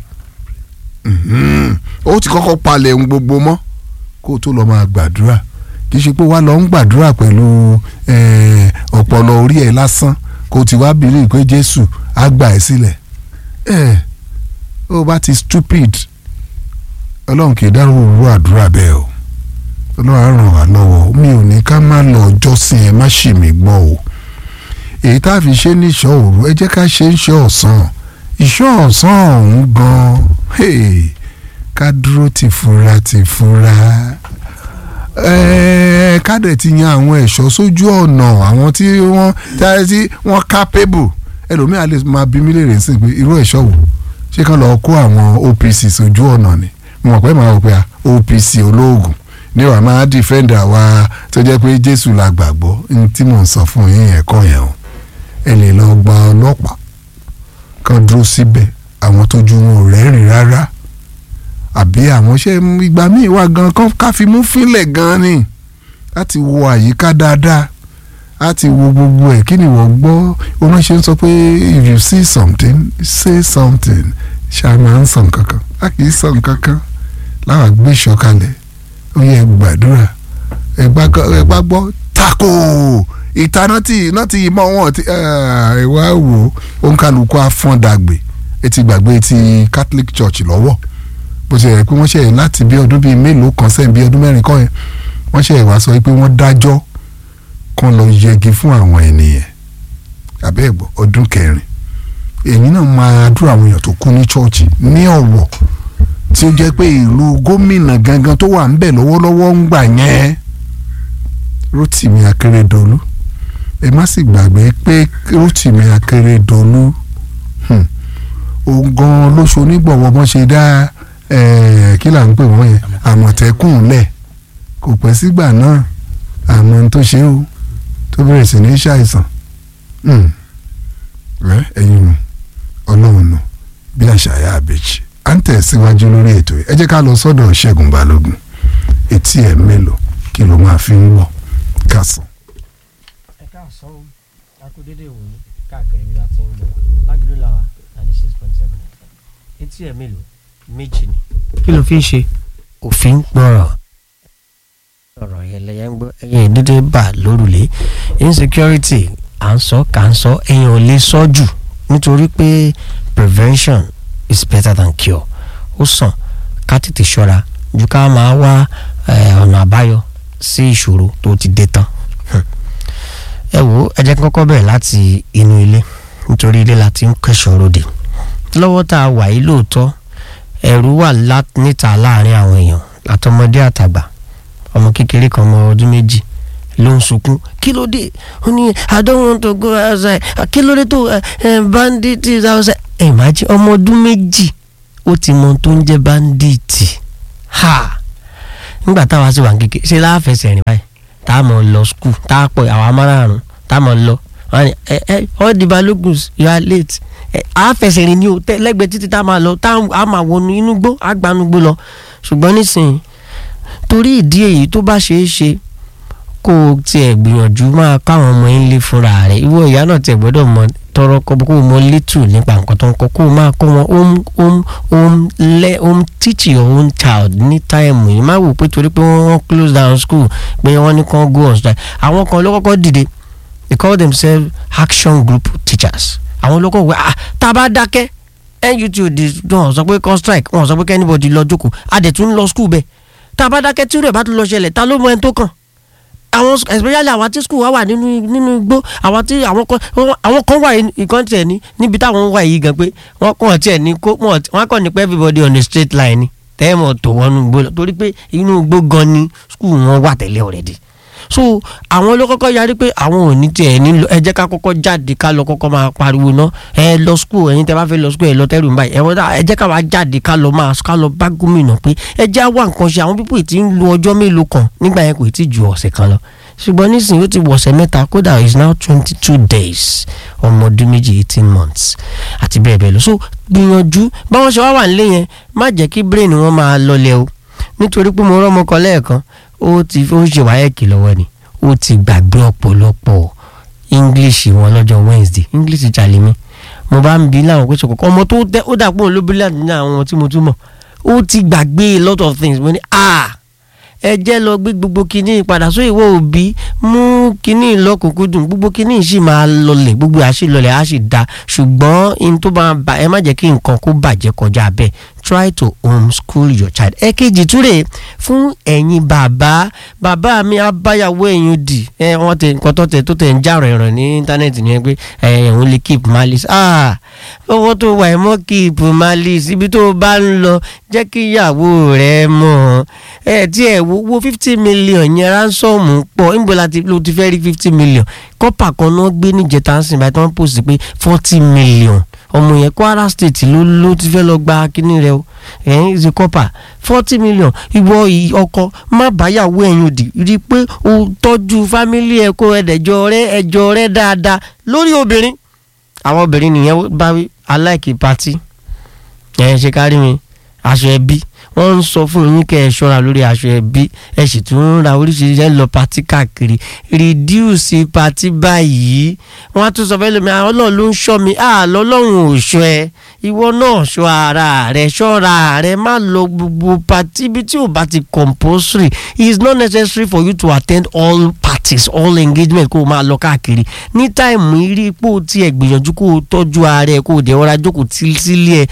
ó ti kọ́kọ́ palẹ̀ ohun gbogbo mọ́ kó o tó lọ́ọ́ máa gbàdúrà kì í ṣe pé wá lọ ń gbàdúrà pẹ̀lú ọpọlọ orí ẹ̀ lásán kó o ti wá bìrì pé jésù á gbà ẹ́ sílẹ̀ ẹ̀ ó bá ti stupid ọlọ́run kì í dárò òwúrọ̀ àdúrà bẹ́ẹ̀ o ọlọ́run á ràn wá lọ́wọ́ mi ò ní ká má lọ jọ́sìn ẹ má ṣì mí gbọ́ o èyí tá a fi ṣe ní ìṣọ́ òru ẹ jẹ́ ká ṣe ń ṣe ọ̀sán ìṣọ́ ọ̀sán ọ̀hún gan-an ká dúró ti fura ti fura ká dẹ̀ ti yan àwọn ẹ̀ṣọ́ sójú ọ̀nà àwọn tí wọ́n tí wọ́n capable ẹlòmíà lè máa bí mí léèrè sí pé irú ẹ̀ṣọ́ wò ṣé kán lọ kó àwọn OPC sójú ọ̀nà ni mo mọ̀ pé màá wò pé OPC olóògùn ní wàá máa dìfẹ́ǹdà wa tó jẹ́ pé Jésù la gbàgbọ́ ní tí mò ń sọ fún yín ẹ̀kọ́ yẹn o ẹ lè lọ gba ọlọ́pàá kan dúró síbẹ̀ àwọn tójú wọn ò rẹ́rìn rárá àbí àwọn ṣe ìgbà míì wà gan kan ká fi mú fínlẹ̀ gan ni láti wo àyíká dáadáa láti wo gbogbo ẹ̀ kí ni wọ́n gbọ́ oníṣẹ́ ń sọ pé if you see something say something ṣá máa ń sọ nǹkan kan a kì í sọ nǹkan kan láwọn gbé ìṣọ̀kalẹ̀ ó yẹ gbàdúrà ẹ bá gbọ́ tako ìtaná tí iná tí ìmọ̀ wọn ti ẹ wá wò ó ń kálukú afọ́ndàgbè ẹ ti gbàgbé ti Catholic Church lọ́wọ́ bó ṣe yẹ pé wọ́n ṣe láti bí ọdún bíi mélòó kan sẹ́yìn bíi ọdún mẹ́rin kọ́ yẹn wọ́n ṣe wá sọ pé wọ́n dájọ́ kan lọ yẹgi fún àwọn ènìyàn àbẹ́ ẹ̀gbọ́ ọdún kẹrin èyí náà máa dúró àwọn èèyàn tó kú ní chọ́ọ̀chì ní ọ̀wọ̀ tí ó jẹ́ pé ìlú gómìnà gangan tó wà ń bẹ̀ lọ́wọ́lọ́wọ́ ń gbà yẹn Rotimi Akeredolu ẹ má sì gbàgbé pé Rotimi Akeredolu òun gan ló ṣonígbọ̀wọ́ bọ́n ṣe dá kí là ń pè wọ́n yẹn àmọ̀tẹ́kùn lẹ̀ kò pẹ́ sígbà náà àmọ́ tó ṣe o tó bẹ̀rẹ̀ sí ní ṣàìsàn ẹ̀yin nù ọlọ́run nù bí àṣàyà àbẹ̀jì à ń tẹ̀síwájú lórí ètò yìí ẹ jẹ́ ká lọ sọ́dọ̀ ṣẹ́gun balógun etí ẹ̀ mélòó kí ló máa fi ń wọ̀ kásán. ẹ káàsán o akúndédé ìwòyí káàkiri ibi láti ń gbọ́ lágbèlú làwà ninety six point seven etí ẹ̀ mélòó méjì ni. kí ló fi ń ṣe. òfin gbọ́rọ̀ ọ̀rọ̀ yẹn lẹ́yìn ń gbọ́ ẹ̀yìn ìdídé bà lórùlé insecurity à ń sọ kà ń sọ ẹ̀yìn ò lè sọ jù nítorí pé prevention is better than cure ó sàn ká tètè ṣọ́ra ju ká máa wá ọ̀nà àbáyọ sí ìṣòro tó ti dé tán ẹ wo ẹ jẹ́ kí n kọ́kọ́ bẹ̀rẹ̀ láti inú ilé nítorí ilé la ti ń kẹ́sọ̀ ròde lọ́wọ́ tá a wà yìí lóòótọ́ ẹ̀rù wà níta láàrin àwọn èèyàn àtọmọdé àtàgbà ọmọ kékeré kan ọmọ ọdún méjì ló ń sunkún kí ló dé ó ní i don't want to go outside kí ló dé tó bandit is outside ẹ imagine ọmọ ọdún méjì ó ti mọ ohun tó ń jẹ́ bandit ha nígbà táwa sì wà ní kékeré ṣe láàfẹsẹ̀ rìn báyìí tá a mọ̀ lọ skul tá a pọ̀ àwọn amárààrún tá a mọ̀ lọ wọ́n ní ẹ ẹ all the balogun you are late ẹ àfẹsẹ̀ rìn ní o tẹ lẹ́gbẹ̀ẹ́ títí tá a máa lọ tá a máa wọnú inú gbó àgbànúgbó lọ ṣùgbọ́n nísìnyí torí ìdí èyí tó bá ṣeé ṣe kó o tiẹ̀ gbìyànjú máa káwọn ọmọ yín lé fúnra rẹ̀ ìwọ ìyá náà tiẹ̀ gbọ́dọ̀ mọ tọrọ kọ kó o mọ létù nípa nǹkan tó ń kọ kó o máa kọ́ wọn home home home le home teach your own child ní táìmù yìí má wò pé torí pé wọ́n close down school pé wọ́n ní kàn go on strike àwọn kan ló kọ́kọ́ dìde they call themselves action group teachers àwọn ló kọ́ wẹ́ ah tá a bá dákẹ́ nut di wọn sọ pé kan strike wọn sọ pé kí anybody lọ jókòó a dẹ̀ tún lọ school bẹ́ẹ̀ tá a bá dákẹ́ tí rẹ̀ bá tún lọ ṣẹlẹ̀ ta ló mọ ẹni tó kàn àwọn especially àwọn tí school wa wà nínú nínú igbó àwọn tí àwọn kan àwọn kan wà nǹkan tiẹ̀ ní níbi táwọn wà yìí gan pé wọ́n kàn tiẹ̀ ní kó wọ́n kàn ní pé everybody on a straight line ni tẹ́ẹ̀mọ̀ tó wọnú igbó lọ torí pé inú igbó gan ni school wọn wà tẹ́lẹ̀ already so àwọn ló kọ́kọ́ yarí pé àwọn ò ní tiẹ̀ nílò ẹ jẹ́ ká kọ́kọ́ jáde ká lọ kọ́kọ́ máa pariwo ná ẹ lọ school ẹ̀yin tẹ́ bá fẹ́ lọ school ẹ lọ tẹ́rù báyìí ẹ wọ́n dá ẹ jẹ́ ká wá jáde ká lọ máa ká lọ bá gómìnà pé ẹ jẹ́ àwa nǹkan ṣe àwọn pípọ̀ tí ń lo ọjọ́ mélòó kan nígbà yẹn kò tí ju ọ̀sẹ̀ kan lọ ṣùgbọ́n nísìnyí ó ti wọ̀ ọ̀sẹ̀ mẹ́ta kódà is now twenty two days ọmọ ọdún méjì eighteen months àti bẹ́ẹ̀ bẹ́ẹ̀ lọ so gbìyànjú báwọn ṣe wá wà nílé yẹn má jẹ́ kí brain wọn máa lọlẹ̀ o nítorí pé mo rọ́mọ kan lẹ́ẹ̀kan ó ti ó ṣe wáyẹ̀kì lọ́wọ́ ni ó ti gbàgbé ọ̀pọ̀lọpọ̀ english wọn lọ́jọ́ wednesday english jalè mi mo bá ń bi láwọn pé ṣòkòkò ọmọ tó dẹ ó dàpọ̀ olóbìnrin àti ní àwọn tí mo tún mọ̀ ó ti gbàgbé a lot of things mo ní ah ẹ jẹ́ lọ gbé gbogbo kinní padà sóyè ìwọ òbí mú kinní lọ́kùnkúndùn gbogbo kinní sì máa lọlẹ̀ gbogbo àṣì lọlẹ̀ á sì da ṣùgbọ́n in tó bá ba ẹ má jẹ́ kí nǹkan kó bàjẹ́ kọjá bẹ́ẹ̀ try to homeschool your child. ẹ̀kejì túrè fún ẹ̀yin bàbá bàbá mi abáyàwó ẹ̀yin dì ẹ wọ́n tẹ nǹkan tó tẹ tó tẹ ń já rẹ̀rọ̀ ní íńtánẹ́ẹ̀tì ni pé ẹ̀hún lè keep malice ah owó tó wà ẹ̀ mọ́ keep malice ibi tó bá ń lọ jẹ́ kí ìyàwó rẹ̀ mọ̀ ẹ tí ẹ wo wo fifty million yẹn ránsọ́ọ̀mù pọ̀ níbo la ti ló ti fẹ́ rí fifty million kọ́pà kan náà gbé níjẹta ń sìn báyìí tí wọ́n post pé forty million ọmọ yẹn Kwara State ló ló ti fẹ́ lọ gba kínní rẹ o ẹ̀yìn ṣe kọ́pà forty million ìwọ ọkọ má báyàwó ẹ̀yìn òdì rí i pé o tọ́jú fámílì ẹ̀ kó ẹ̀dẹ̀jọ rẹ ẹ̀jọ rẹ dáadáa lórí obìnrin àwọn obìnrin nìyẹn bá wí aláìkí pati ẹ̀yìn ṣe kárí mi aṣọ ẹbí wọ́n ń sọ fún yín kẹ́ ẹ ṣọ́ra lórí aṣọ ẹbí ẹ sì tún ń ra oríṣiríṣi ẹ lọ pati káàkiri reduce pati báyìí wọ́n á tún sọ fẹ́ lómi ọlọ́run ló ń ṣọ́ mi àlọ́ ọlọ́run ò ṣọ́ ẹ ìwọ náà ṣọ́ ara rẹ ṣọ́ra rẹ má lọ gbogbo pati ibi tí ò bá ti compulsory it is not necessary for you to attend all parties all engagement kó o máa lọ káàkiri ní táìmù irí pò tí ẹ gbìyànjú kó o tọ́jú ara ẹ kó o dẹ̀ ọ̀rá jókòó sílé ẹ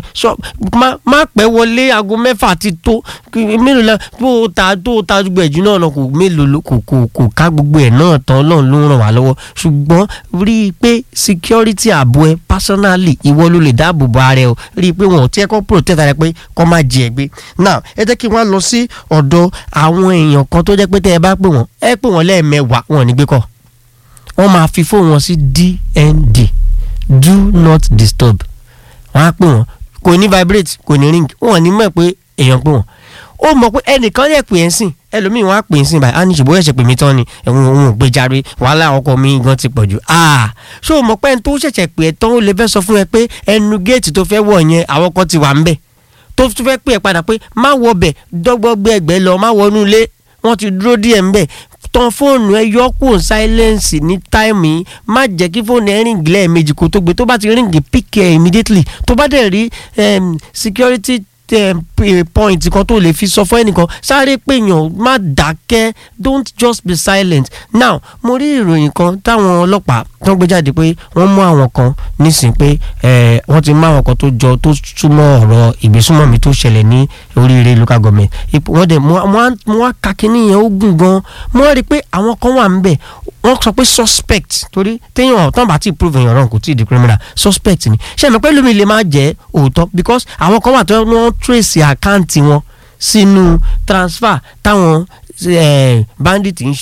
má pẹ́ wọlé aago mẹ́fà ti tó mélòó la tó o ta tó o ta gbogbo ẹ̀jú náà lọ kò mélòó kò kò kò ká gbogbo ẹ̀ náà tán ọlọ́run ló ń ràn wá lọ́wọ́ ṣùgbọ́n rí i pé security ààbò ẹ personally ìwọ ló lè dáàbò bo ara ẹ o rí i pé wọn ò tí ẹ kọ́ protect ara ẹ pé kọ́ máa jẹ ẹ gbé now ẹ jẹ́ kí wọ́n lọ sí ọ̀dọ̀ àwọn èèyàn kan tó jẹ́ pé tẹ́ ẹ bá pè wọ́n ẹ pè wọ́n lẹ́ẹ̀mẹwàá wọn ò ní gbé kọ́ wọ́n máa fi fóònù wọn sí DND do not disturb wọ́n á pè wọ́n kò ní vibrate kò ní ring wọn ò ní mọ̀ pé èèyàn pè wọ́n ó mọ̀ pé ẹnìkan lè pè é sìn ẹlòmíì wọn á pè é sìn báyìí á ní ṣùgbọ́n ẹ̀ṣẹ̀ pè mí tán ni ẹ̀hún òun ò gbé járe wàhálà ọkọ mi gan ti pọ̀ jù ah ṣé o mọ̀ pé ẹni tó ṣẹ̀ṣẹ̀ pè é tán ó lè fẹ́ sọ fún ẹ pé ẹnu géètì tó fẹ́ wọ̀ yẹn àwọn kan ti wà ń bẹ̀ tó tún fẹ́ pè é padà pé má wọ bẹ̀ dọ́gbọ́gbẹ́ ẹgbẹ́ lọ má wọnú ilé wọ́n ti dúró díẹ̀ ń bẹ̀ tan fóònù ẹ yọ kúrò sáílẹ́ǹsì ní táìmù yìí má jẹ́ kí fóònù ẹ ríǹgì lẹ́ẹ̀mejì kó tó gbé tó bá ti ríǹgì pick ẹ immediately tó bá dẹ̀ rí security point kan tó lè fi sọ fún ẹnìkan sáré pèèyàn má dákẹ́ don't just be silent now mo rí ìròyìn kan táwọn ọlọ́pàá tó ń gbé jáde pé wọ́n mú àwọn kan nísìn pé wọ́n ti mú àwọn kan tó jọ tó súnmọ́ ọ̀rọ̀ ìgbésùnmọ̀mí tó ṣẹlẹ̀ ní oríire local government wọ́n dẹ̀ mo wá ka kínní yẹn ó gùn gan mo rí i pé àwọn kan wà ń bẹ̀ wọ́n sọ pé suspect torí téèyàn tán bá ti prove èèyàn wrong kò tí ì di criminal suspect ni ṣé mi pé lómi lè máa jẹ́ òótọ́ because àwọn kan wà tó wọ́n trace àkáǹtì wọn sínú transfer táwọn bandit ń ṣe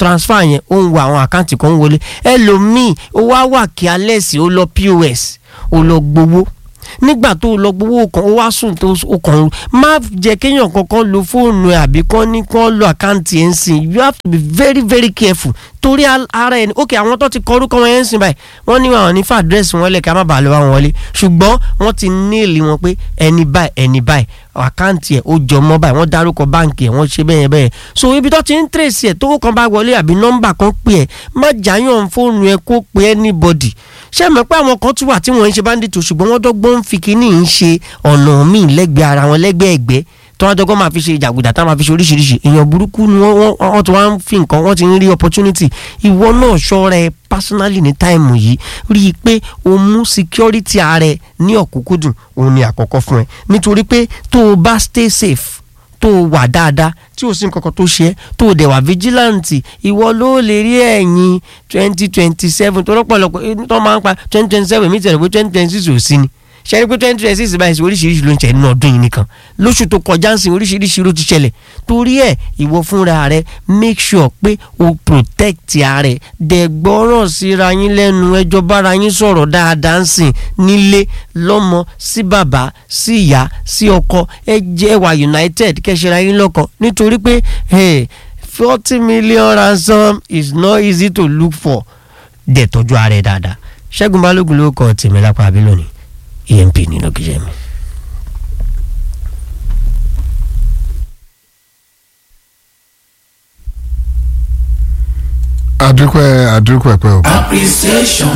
transfer yẹn ó ń wo àwọn àkáǹtì kan ń wọlé ẹlòmíì ó wá wà kí alẹ́ sí ó lọ pos ó lọ gbowó nígbà tó lọ gbowó kan ó wá sùn tó o kàn má jẹ́ kéèyàn kankan lo fóònù ẹ̀ àbí kán ní kán lo àkáǹtì ẹ̀ ń sìn you have to be very very careful torí ara ẹni ok àwọn tó ti kọ orúkọ wọn yẹn ń sìn báyìí wọ́n ní àwọn ní fàdírẹ́sì wọn lẹ̀ ká má bàa lọ wá wọn wọlé ṣùgbọ́n wọ́n ti níìlì wọn pé ẹni báyìí ẹni báyìí àkáǹtì ẹ̀ ó jọ mọ́ báyìí wọ́n dárúkọ báǹkì ẹ̀ wọ́n ṣe bẹ́ẹ̀ bẹ́ẹ̀ so ibi tó ti ń tírèsì ẹ̀ tó kàn bá wọlé àbí nọ́mbà kan pè ẹ̀ má jáyàn fóònù ẹ̀ kó pe anybody ṣé mọ̀ pé àwọn kan tún wà tí wọ́n ń ṣe bandit ṣùgbọ́n wọ́n dọ́gbọ́n fi kínní ń ṣe ọ̀nà míì lẹ́gbẹ̀ẹ́ ara wọn lẹ́gbẹ̀ẹ́ ẹ̀gbẹ́ tí wọ́n dọ́gbọ́n máa fi ṣe ìjàgùdà táwọn máa fi ṣe oríṣiríṣi èèyàn burúkú ni wọ́n wọ́n ti wá ń fi nǹkan wọ́n ti ń rí opportunity ìwọ náà ṣọ́ra ẹ personally ní táìmù yìí rí i pé o mú security ara ẹ ní ọ̀kúnkúndùn òun ni àkọ́kọ́ fún ẹ nítorí pé tó o bá stay safe tó o wà dáadáa tí o sì ń kankan tó ṣe é tó o dẹ̀ wà vigilante ìwọ ló lè rí ẹ̀yìn twenty twenty seven tó lọ́pọ̀lọpọ̀ tó máa ń pa twenty twenty seven mi tẹ̀lé pé twenty twenty six ò sí ni ṣe é pé twenty twenty six báyìí sí oríṣiríṣi ló ń ṣẹlẹ̀ nínú ọdún yìí nìkan lóṣù tó kọjá ń sìn oríṣiríṣi ló ti ṣẹlẹ̀ torí ẹ̀ ìwọ fúnra rẹ make sure pé o protect ara rẹ dẹ̀ gbọ́ràn síra yín lẹ́nu ẹjọ́ bára yín sọ̀rọ̀ dáadáa ń sìn nílé lọ́mọ sí bàbá sí ìyá sí ọkọ ẹ jẹ́ wà united kẹ́sìra yín lọ́kọ̀ nítorí pé forty million ransom is not easy to look for dẹ̀ tọ́jú ara rẹ dáadáa ṣẹ́gun balógun ló kọ́ tèmi lápá àbí lónìí emp nínú kíjẹ mi. adúpẹ́ adúpẹ́ pẹ́ o. appreciation.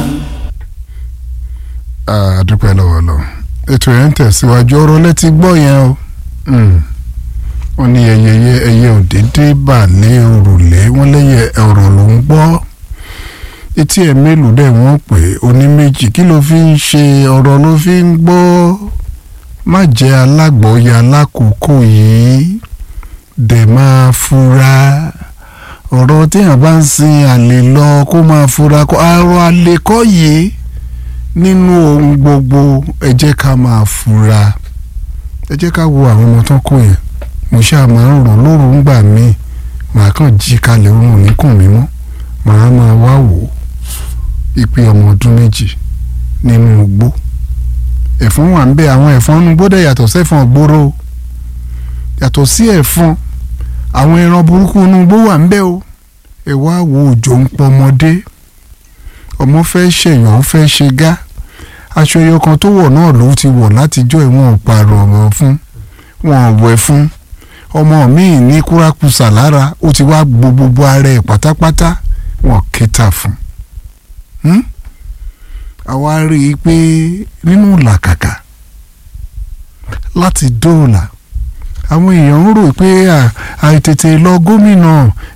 adúpẹ́ lọ́wọ́ lọ ètò yẹn ń tẹ̀síwájú ọ̀rọ̀ létí gbọ́ yẹn o wọ́n ní ẹyẹ ẹyẹ òdédé bà lé òrùlé wọ́n lẹ́yẹ ọ̀rọ̀ ló ń gbọ́ etí ẹ̀ mélòó dẹ̀ wọ́n pè oní méjì kí ló fi ń ṣe ọ̀rọ̀ ló fi ń gbọ́ má jẹ́ alágbọ̀ọ́yà alákòókò yìí dẹ̀ máa fura ọ̀rọ̀ téèyàn bá ń sin àlè lọ kó máa fura kó àrò àlè kọ́ yìí nínú ohun gbogbo ẹ jẹ́ ká máa fura ẹ jẹ́ ká wo àwọn ọmọ tán kó yẹn mo ṣáà máa ń rò lóru ń gbà míì màá kàn jí kalẹ̀ oorun níkùn mi mọ́ màá máa wá wò ó ìpè ọmọ ọdún méjì nínú igbó ẹ̀fọn wà ń bẹ àwọn ẹ̀fọn nínú igbó dẹ̀ yàtọ̀ sẹ́fọn gbòòrò yàtọ̀ sí ẹ̀fọn àwọn ẹran burúkú inú igbó wà ń bẹ o ẹ wá wo òjò ń pọ ọmọdé ọmọ fẹ́ ṣèyàn ó fẹ́ ṣe gá aṣọ ẹyọ kan tó wọ̀ náà ló ti wọ̀ látijọ́ ìwọ̀n ọ̀pààrọ̀ ọ̀rọ̀ fún wọn ò wẹ̀ fún ọmọ míì ní kúrákùsà lára ó ti wá gbo gbogbo ara ẹ̀ pátápátá wọn kẹta fún àwa rí i pé nínú làkàkà láti dóòlà àwọn èèyàn ń rò pé àìtètè lọ gómìnà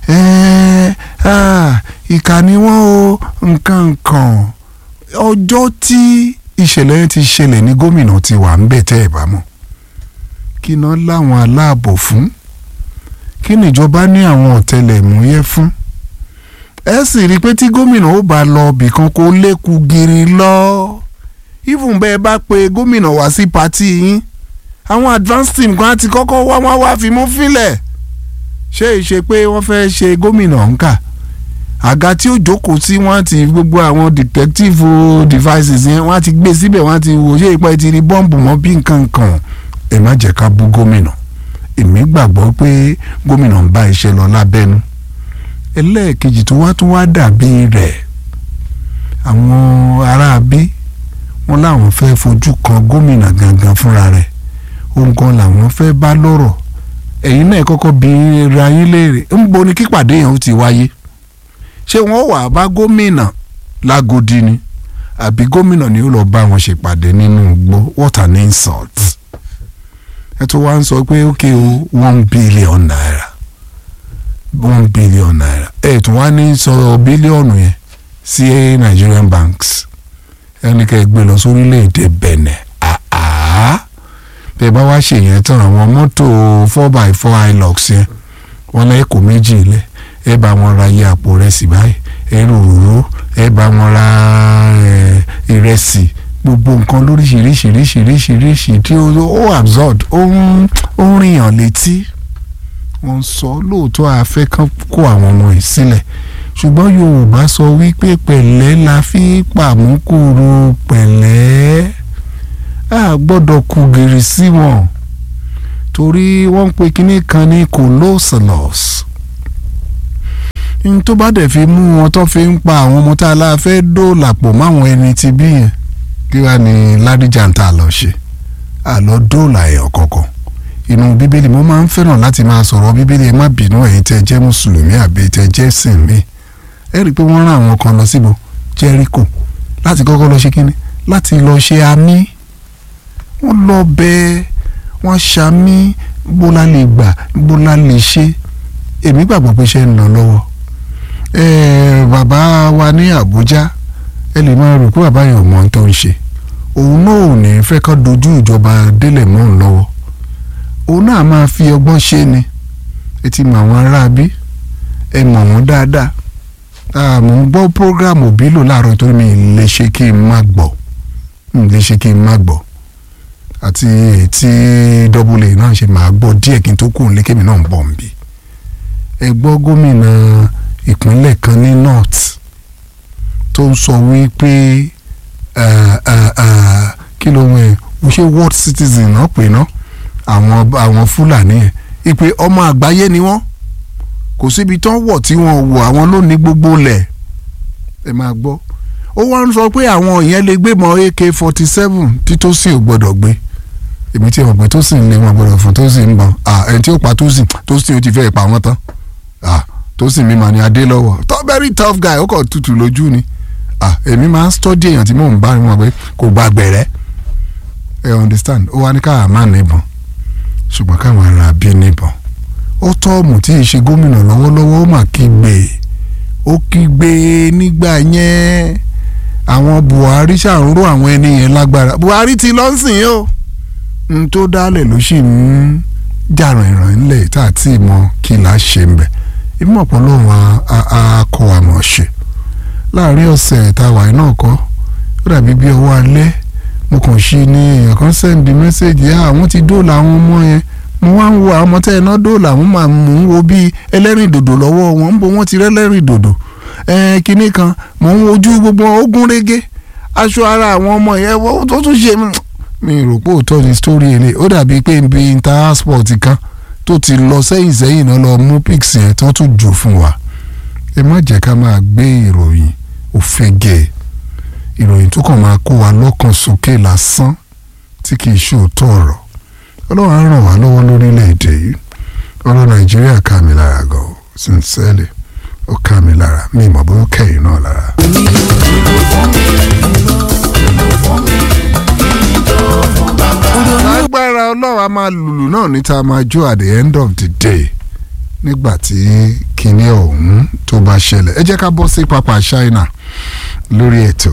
ìkà ni wọ́n o nǹkan nǹkan ọjọ́ tí ìṣẹ̀lẹ̀ yẹn ti ṣẹlẹ̀ ní gómìnà ti wà ń bẹ̀ tẹ́ ẹ̀ bá mọ̀ kí iná láwọn aláàbò fún kí níjọba ní àwọn ọ̀tẹlẹ̀múyẹ́ fún ẹ sì rí i pé tí gómìnà ó bá lọ bìkan kó lékun gírí lọ even bẹ́ẹ̀ bá pe gómìnà wá sí pátì yín àwọn advance team kan ti kọ́kọ́ wá wá wá fi mú fílẹ̀ ṣé ìṣe pé wọ́n fẹ́ ṣe gómìnà ńkà àga tí ó jókòó sí wọ́n ti gbogbo àwọn detective devices yẹn wọ́n ti gbé síbẹ̀ wọ́n ti wò ṣé ìpẹ́ ti rí bọ́ǹbù mọ́ bí nǹkan kan ẹ má jẹ́ ká bú gómìnà èmi gbàgbọ́ pé gómìnà ń bá iṣẹ́ lọ lábẹ́nu ẹlẹ́ẹ̀kejì tó wá tún wá dàbí rẹ̀ àwọn aráabí wọn láwọn fẹ́ fojú kan gómìnà gangan fúnra rẹ̀ ohun kan làwọn fẹ́ bá lọ́rọ̀ ẹ̀yin náà kọ́kọ́ bí ra yín léèrè ń bo ni kípàdé yẹn ó ti wáyé ṣé wọ́n wà bá gómìnà lágodi ni àbí gómìnà ni ó lọ bá wọn ṣèpàdé nínú igbó what an insult ẹ tó wá ń sọ pé ókè o one billion naira one billion naira ẹ tún wá ní sọ bílíọ̀nù yẹn sí Nigerian banks ẹni kẹ́ ẹ gbé lọ sórílẹ̀‐èdè Benin àá bẹ́ẹ̀ bá wá ṣèyẹn tán àwọn mọ́tò four by four hilux yẹn wọ́n lẹ́yìn kò méjì ilẹ̀ ẹ bá wọn ra iye àpò rẹsì báyìí ẹ rò rò ẹ bá wọn ra ìrẹsì gbogbo nǹkan lóríṣiríṣiríṣiríṣiríṣi tí ó absurd ó ń ó ń rìyàn létí wọ́n ń sọ lóòótọ́ afẹ́ kan kó àwọn ọmọ yìí sílẹ̀ ṣùgbọ́n yorùbá sọ wípé pẹ̀lẹ́ la fi pàmùkúrò pẹ̀lẹ́ a gbọ́dọ̀ kú gìrì sí wọn torí wọ́n ń pe kinní kan ní colossals n tó bá dẹ̀ fi mú wọn tó fi ń pa àwọn ọmọ tá a la fẹ́ dóòlà pọ̀ máwọn ẹni tí bí yẹn kí wàá ní ládìjà ń tà lọ ṣe àlọ́ dóòlà ẹ̀ ọ̀kọ̀ọ̀kan inú bíbélì mo máa ń fẹ́ràn láti máa sọ̀rọ̀ bíbélì ẹ má bínú ẹ̀yin tẹ́ jẹ́ mùsùlùmí àbí tẹ́ jẹ́ sìn mí ẹ rí i pé wọ́n rán àwọn kan lọ síbo jẹ́ríkò láti kọ́kọ́ lọ ṣe kínní láti lọ ṣe àmì wọ́n lọ bẹ́ẹ̀ wọ́n ṣàmì bóla lè gbà bóla lè ṣe èmi gbàgbọ́ pé ṣe ń lọ lọ́wọ́ ẹ̀ẹ́ bàbá wa ní Àbújá ẹ lè máa rò pé bàbá yẹn ò mọ ohun tó ń ṣe òun náà ò ní fẹ́ kọ́ dojú ìjọba délẹ̀ mọ́ òun lọ́wọ́ òun náà máa fi ọgbọ́n ṣe ni ẹ ti mọ àwọn aráabí ẹ mọ̀ wọ́n dáadáa mo ń gbọ́ program òbí lò láàárọ̀ torí mi lè ṣe kí n má gbọ́ mi lè ṣe kí n má gbọ́ àti ètí double a náà ṣe máa gbọ́ díẹ̀ kí n tó kù nílé kémi náà ń bọ̀ nbí ẹ gbọ́ gómìnà ìpínlẹ̀ kan ní north tó ń sọ wípé kí ló ń wẹ̀ ṣé world citizen náà pè náà àwọn àwọn fúlàní yẹn ìpè ọmọ àgbáyé ni wọ́n kò síbi tán wọ̀ tí wọ́n wọ̀ àwọn ló ní gbogbo lẹ̀ ẹ máa gbọ́ ó wá ń sọ pé àwọn yẹn lè gbé mọ́ ak forty seven tí tó sì ò gbọ́dọ̀ gbé èmi tí mo gbé tó sì ń lé wọn gbọ́dọ̀ fún tó sì ń bọ̀ ẹni tí ó pa tó sì tó sì ó ti fẹ́ pa wọ́n tán tó sì mímọ ni adé lọ́wọ́ tó very tough guy ó kàn tutù lójú ni èmi máa ń study èèyàn tí mò ń bá wọn pé kò gbàgbẹ̀rẹ́ ẹ understand ó wá ní káà má níbọn ṣùgbọ́n káwọn ará bí níbọn ó tọ́ọ̀mù tí ì ṣe gómìnà lọ́wọ́lọ́wọ́ ó mà kígbe ó kígbe nígbà yẹn àwọn Buhari ṣàǹró àwọn ẹni yẹn lágbára Buhari ti lọ sìn o n tó dálẹ̀ ló sì ń jàràn ìràn ńlẹ̀ tá a ti mọ kí là á ṣe ń bẹ̀ ibi mọ̀pọ̀ lóun á kọ́ àmọ̀ ṣe láàrin ọ̀sẹ̀ táwa yìí náà kọ́ ó dàbí bí ọwọ́ alẹ́ mo kàn ṣe ní èèyàn kan sẹ́ndì mẹ́sẹ̀gì àwọn ti dóòlà àwọn ọmọ yẹn mo wá ń wo àwọn ọmọ tẹ́ ẹ náà dóòlà àwọn máa mú un wo bíi ẹlẹ́rìn dòdò lọ́wọ́ wọn ń bo wọ́n ti rẹ́lẹ́rìn dòdò kinní kan mò ń wojú gbogbo ogun rege aṣọ ara àwọn ọmọ yẹn tó tún ṣe mi rò pé òótọ́ ni story ẹni ó dàbí pé nbí intersport kan tó ti lọ sẹ́yìn sẹ́yìn náà lọ mú pics yẹn tó tún jù fún wa ẹ má jẹ́ ká máa gbé ìròyìn òfegè ìròyìn tó kàn máa kó wa lọ́kàn sókè lásán tí kì í ṣe òótọ́ ọ̀rọ̀ ọlọ́run á ràn wá lọ́wọ́ lórílẹ̀‐èdè yìí ọ̀rọ̀ nàìjíríà ká mi lára gan o sincerely ó ká mi lára mi ìmọ̀ bó kẹ́yìn náà lára. lágbára ọlọ́run a máa lùlù náà níta máa jó at the end of the day nígbà tí kinní ọ̀hún tó bá ṣẹlẹ̀ ẹ jẹ́ ká bọ́ sí pápá China lórí ètò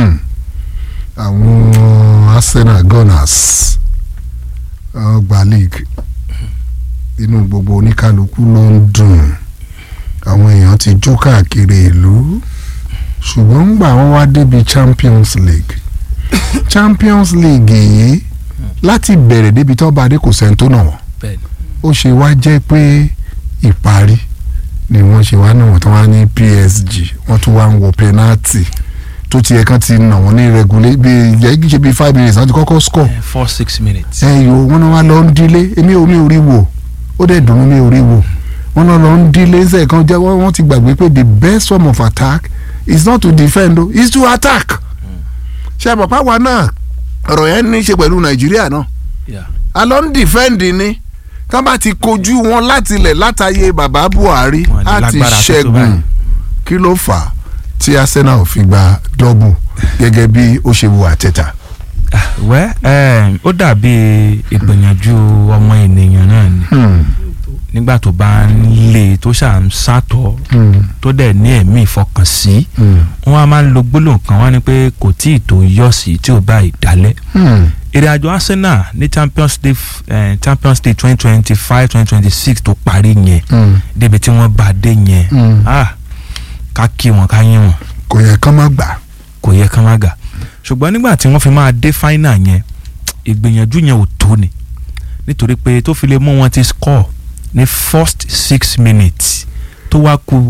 àwọn Arsenal Gunners ọgbà league inú gbogbo oníkálukú ló ń dùn àwọn èèyàn ti jó káàkiri ìlú ṣùgbọ́n ńgbà wọ́n wá débi Champions League Champions League yìí láti bẹ̀rẹ̀ débi tó bá dé kò sẹ́ni tó nà wọ́n ó ṣe wá jẹ́ pé ìparí ni wọ́n ṣe wá náà wọ́n tó wá ní PSG wọ́n tún wá ń wọ penalty tó tiẹ̀ kan ti nà wọ́n ní regulé bí yẹ kí ṣe bí five minutes láti kọ́kọ́ score. four six minutes. ẹ yòó wọn náà wá lọ ń dílé èmi ò mi ò rí wò ó dẹ̀ dùn mí ò rí wò wọn náà lọ ń dílé ṣe kan jẹ́ wọ́n ti gbàgbé pé the best form of attack is not to defend o is to attack. ṣe àpapọ̀ àwa náà ọ̀rọ̀ yẹn ní í ṣe pẹ̀lú nàìjíríà náà a lọ ń defend ni tán bá ti kojú wọn láti ilẹ̀ látàyè bàbá buhari á ti ṣẹ́gun kí ló fà á tí arsenal fi gba dọ́bù gẹ́gẹ́ bí ó ṣe wo àtẹ̀tà. wẹ́ ó dàbí ìgbìyànjú ọmọ ènìyàn náà ni nígbà tó bá ń lé tó ṣà ń sátọ̀ tó dẹ̀ ní ẹ̀mí ìfọkànsí wọ́n á máa ń lo gbólóhùn kan wá ní pé kò tí ì tó yọ̀ sí tí ò bá ìdálẹ́ ìrìn àjò arsenal ní champions league eh, champions league twenty twenty five twenty twenty six tó parí yẹn débi tí wọ́n bá dé yẹn ah ká kí wọn ká yín wọn. kò yẹ kán má gbà. kò yẹ kán má gbà ṣùgbọ́n nígbà tí wọ́n fi máa dé final yẹn ìgbìyànjú yẹn ò tó ni nítorí pé tó fi lè mú wọn ti score ní first six minutes tó wá ku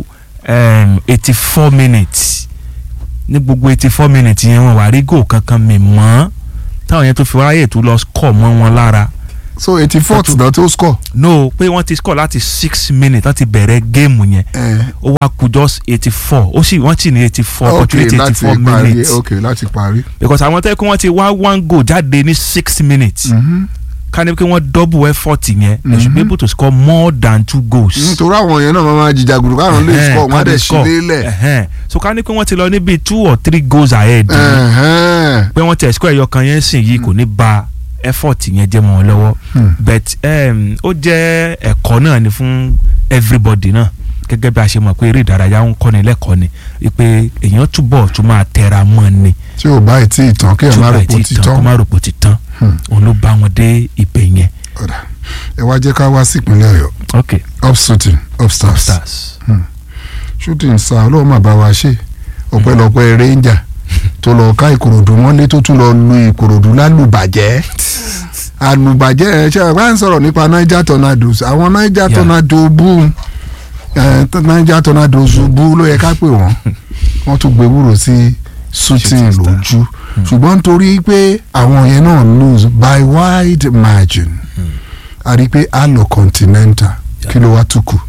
eighty four minutes ní gbogbo eighty four minutes yẹn wọn wà rí goal kankan mi mọ́ táwọn yẹn tó fi wáyé tó lọ score mọ́ wọn lára so eighty fourth náà tó score. no pé wọ́n ti score láti six minutes láti bẹ̀rẹ̀ géèmù yẹn Eh, ó wá kù just eighty four ó sì wọ́n sì ní eighty four ok opportunity eighty láti four parí minutes ok láti parí. because àwọn tẹ́ kí wọ́n ti wá one goal jáde ní six minutes Mhm. ká ní pé wọ́n double effort yẹn they should be Mhm. able to score more than two goals. nítorí àwọn yẹn náà máa máa jìjà gbùdù káwọn lè Ẹhẹ́n, score wọn á ká lè dẹ̀ score. sí lélẹ̀. Ẹhẹ́n. so ká ní pé wọ́n ti lọ níbi two or three goals ahead Ẹhẹ́n. pé wọ́n ti score ẹyọ kan yẹn sìn yìí kò ní ba effort yẹn jẹ́ mọ́ wọn lọ́wọ́ Hmm. but um, ó jẹ́ ẹ̀kọ́ náà ni fún everybody náà gẹ́gẹ́ bí a ṣe mọ̀ pé eré ìdárayá ń kọ́ni lẹ́kọ̀ọ́ ni wípé èèyàn túbọ̀ tún máa tẹra mọ́ ni tí ò báyìí tí ìtàn kí ẹ tí má ó rò bá pé ó ti ti tán kó tán. má rò pé ó ti tán Hmm. òun ló bá wọn dé ibẹ̀ yẹn. Ọ̀dà. ẹ wá jẹ́ ká wá sí ìpínlẹ̀ ọ̀yọ́ ok up shooting up stars stars. shooting star ọlọ́run má bá wa ṣe ọpẹ́lọpẹ́ ranger tó lọ ká ìkòròdú mọ́lé tó tún lọ lu ìkòròdú lálùbàjẹ́ àlùbàjẹ́ ẹ ṣe àgbà ń sọ̀rọ̀ nípa niger tornadoes àwọn niger Yeah. tornado bú ẹ, t- niger tornadoes bú ló yẹ ká pè wọ́n wọ́n tún gbé wúrò sí shooting Shooting star. lójú ṣùgbọ́n nítorí pé àwọn yẹn náà lose by wide margin a rí i pé a lọ continental kí ló wá tún kù.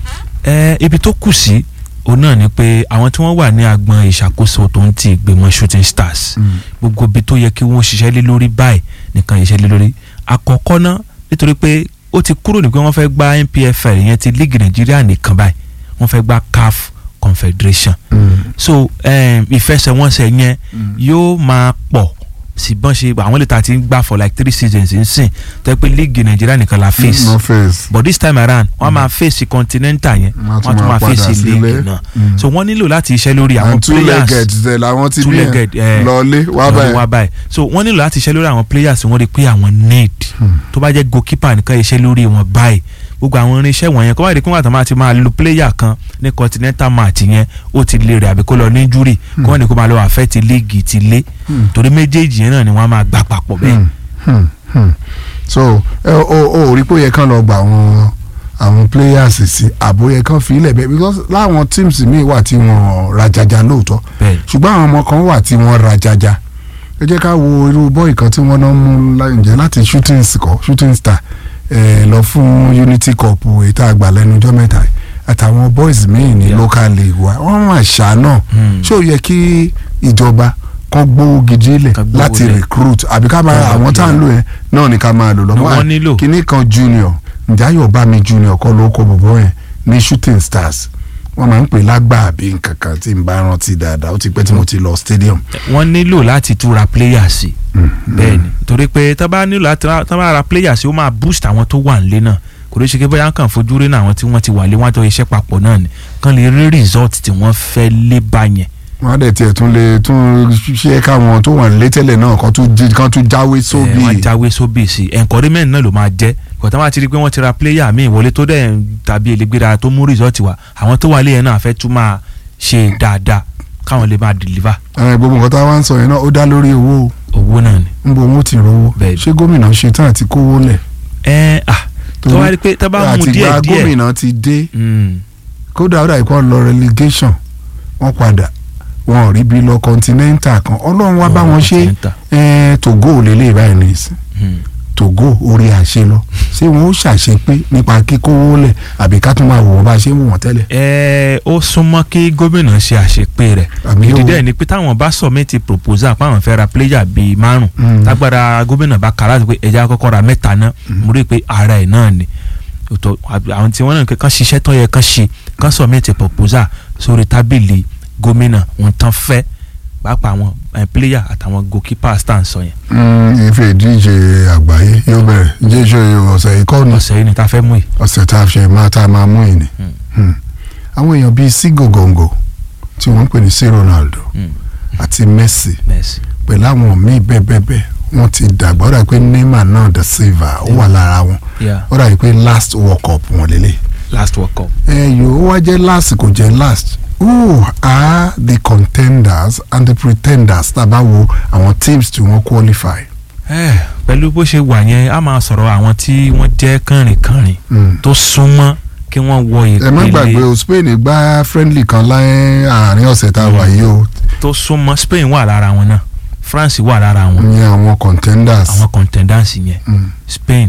ẹ ibi tó kù sí òun náà ni pé àwọn tí wọ́n wà ní agbọn ìṣàkóso tó ń ti ìgbìmọ̀ shooting stars gbogbo ibi tó yẹ kí wọ́n ṣiṣẹ́ lé lórí báyìí nìkan ṣiṣẹ́ lé lórí àkọ́kọ́ náà nítorí pé ó ti kúrò ní pé wọ́n fẹ́ gba NPFL ìyẹn ti league Nigeria nìkan báyìí wọ́n fẹ́ gba CAF Confederation so um, ìfẹsẹ̀wọnsẹ̀ yẹn yóò máa pọ̀ sí bọ́n ṣe àwọn lè ta ti ń gbà for like three seasons ń sìn tẹ́ pé league Nigeria nìkan la face no face. but this time around wọ́n máa face continental yẹn Wọ́n á tún wọ́n tún máa máa padà face sílé. league náà Mm. so wọ́n nílò láti iṣẹ́ lórí àwọn and two players legged dẹ̀ làwọn ti two bí legged yẹn eh, lọlé wá lọ́dún báyìí. wá báyìí so wọ́n nílò láti iṣẹ́ lórí àwọn players wọ́n rí i pé àwọn need tó bá jẹ́ goalkeeper nìkan iṣẹ́ lórí wọn báyìí gbogbo àwọn irinṣẹ́ wọ̀nyẹn kó wá rí i pé wọ́n àtàwọn máa ti máa lo player kan ní continental match yẹn ó ti lè rẹ̀ àbí kó lọ ní injury kó wọ́n ní kó máa lọ affect league ti lé Hmm. torí méjèèjì yẹn náà ni wọ́n máa gbà papọ̀ bẹ́ẹ̀. Hmm, hmm, hmm. so ẹ o o rí pé ó yẹ kán lọ gba àwọn àwọn players sí àbó yẹ kán fi ilẹ̀ bẹ́ẹ̀ because láwọn teams míì wà tí wọ́n rajaja lóòótọ́ bẹ́ẹ̀ ṣùgbọ́n àwọn ọmọ kan wà tí wọ́n rajaja ẹ jẹ́ ká wo irú bọ́ọ̀ì kan tí wọ́n náà mú lá- ǹjẹ́ láti shooting score shooting star ẹ lọ fún unity cup èyí tá a gbà lẹ́nu ọjọ́ mẹ́ta yìí àtàwọn boys míì ní Yeah. local league wa wọ́n máa ṣá náà Hmm. ṣé ó yẹ kí ìjọba kan gbówó gidi lẹ̀ Ká gbówó láti lẹ̀. recruit àbí ká máa Ká àwọn tá à ń lò yẹn náà ni ká máa lò Ni lọ́wọ́ wọ́n nílò. kíní kan junior ǹjáyọ̀ bá mi junior kọ́ ló kó bọ̀bọ̀ yẹn ní shooting stars wọ́n máa ń pè lágbà àbí nǹkan kan tí n bá rántí dáadáa ó ti pẹ́ tí mo ti lọ stadium. wọ́n nílò láti tún ra player sí bẹ́ẹ̀ ni torí pé tá bá nílò láti ra tá bá ra player sí ó máa boost àwọn tó wà nílé náà kò lè ṣe pé bóyá kàn fojú rí náà àwọn tí wọ́n ti wà lé wọ́n á jọ iṣẹ́ papọ̀ náà ni kàn lè rí result tí wọ́n fẹ́ lé bá yẹn. wọ́n á dẹ̀ tiẹ̀ tún lè tún ṣe káwọn tó wà nílé tẹ́lẹ̀ náà kan tún jí- kan tún jáwé ẹ, sóbì. wọ́n á jáwé sóbì sí i encouragement náà ló máa jẹ́ kọ̀tà máa ti rí i pé wọ́n ti ra player míì wọlé tó dẹ̀ ń tàbí elégbéra tó mú result wá àwọn tó wà lé yẹn náà fẹ́ tún máa ṣe dáadáa káwọn lè máa deliver ẹ, gbogbo nǹkan tá a wá ń sọ yẹn náà ó dá lórí owó owó náà ni. ń bo owó ti rówó Bẹ́ẹ̀ni. ṣé gómìnà ṣe tán àti kówó lẹ̀. ẹ ah tó wá rí i pé tá bá mú àtìgbà díẹ̀ díẹ̀ gómìnà ti dé Mm. kódà ó dà ìkọ́ lọ relegation wọ́n padà wọn ò rí bí lọ continental kan ọlọ́run wá bá wọn ṣe Continental. ẹ, Togo lélẹ̀ báyìí ní ìsìn Mm. Togo orí àṣẹ lọ ṣé wọn ó ṣàṣepé nípa kíkówó lẹ̀ àbí ká tún máa wò wọ́n bá a ṣe ń wò wọ́n tẹ́lẹ̀. ẹ ó súnmọ́ kí gómìnà ṣe àṣepé rẹ̀ Àmì yóò- ìdí dẹ̀ ni pé táwọn bá submit proposal páwọn fẹ́ ra player bíi márùn Mm. tágbára gómìnà bá kà láti pé ẹja kọ́kọ́ ra mẹ́ta náà mo rí i pé ara ẹ̀ náà ni Òtò- àbí àwọn tí wọ́n náà kàn ṣiṣẹ́ tó yẹ kàn ṣe kàn submit proposal sórí tábìlì gómìnà ohun tán fẹ́ pàápàá àwọn eh, player àtàwọn goalkeeper stand sọ yẹn Mm, ife ìdíje àgbáyé yóò bẹ̀rẹ̀ jésù ọ̀sẹ̀ yìí kọ́ ni ọ̀sẹ̀ yìí ni tá a fẹ́ mú yìí. ọ̀sẹ̀ tá a ṣe máa tá a máa mú yìí ni. Mm. Hmm. àwọn èèyàn bíi sí gògòǹgò tí wọ́n ń pè ní sí Ronaldo Mm. àti Messi Messi. pẹ̀lú àwọn míì bẹ́ẹ̀ bẹ́ẹ̀ bẹ́ẹ̀ wọ́n ti dàgbà ó dà pé Neymar náà da Silva ó wà lára wọn Yeah. ó dà pé last World Cup wọn lélẹ̀. last world cup. ẹ yòó ó wá jẹ́ last kò jẹ́ last who are the contenders and the pretenders tá a bá wo àwọn teams tí wọ́n qualify. Eh, pẹ̀lú bó ṣe wà yẹn a máa sọ̀rọ̀ àwọn tí wọ́n jẹ́ kànrìnkànrìn Mm. tó súnmọ́ kí wọ́n wọ ẹ má gbàgbé ìpele o Spain gbá friendly kan láyé àárín ọ̀sẹ̀ tá a wà yìí o tó súnmọ́ Spain wà lára wọn náà France wà lára wọn ní àwọn contenders àwọn contenders yẹn Mm. Spain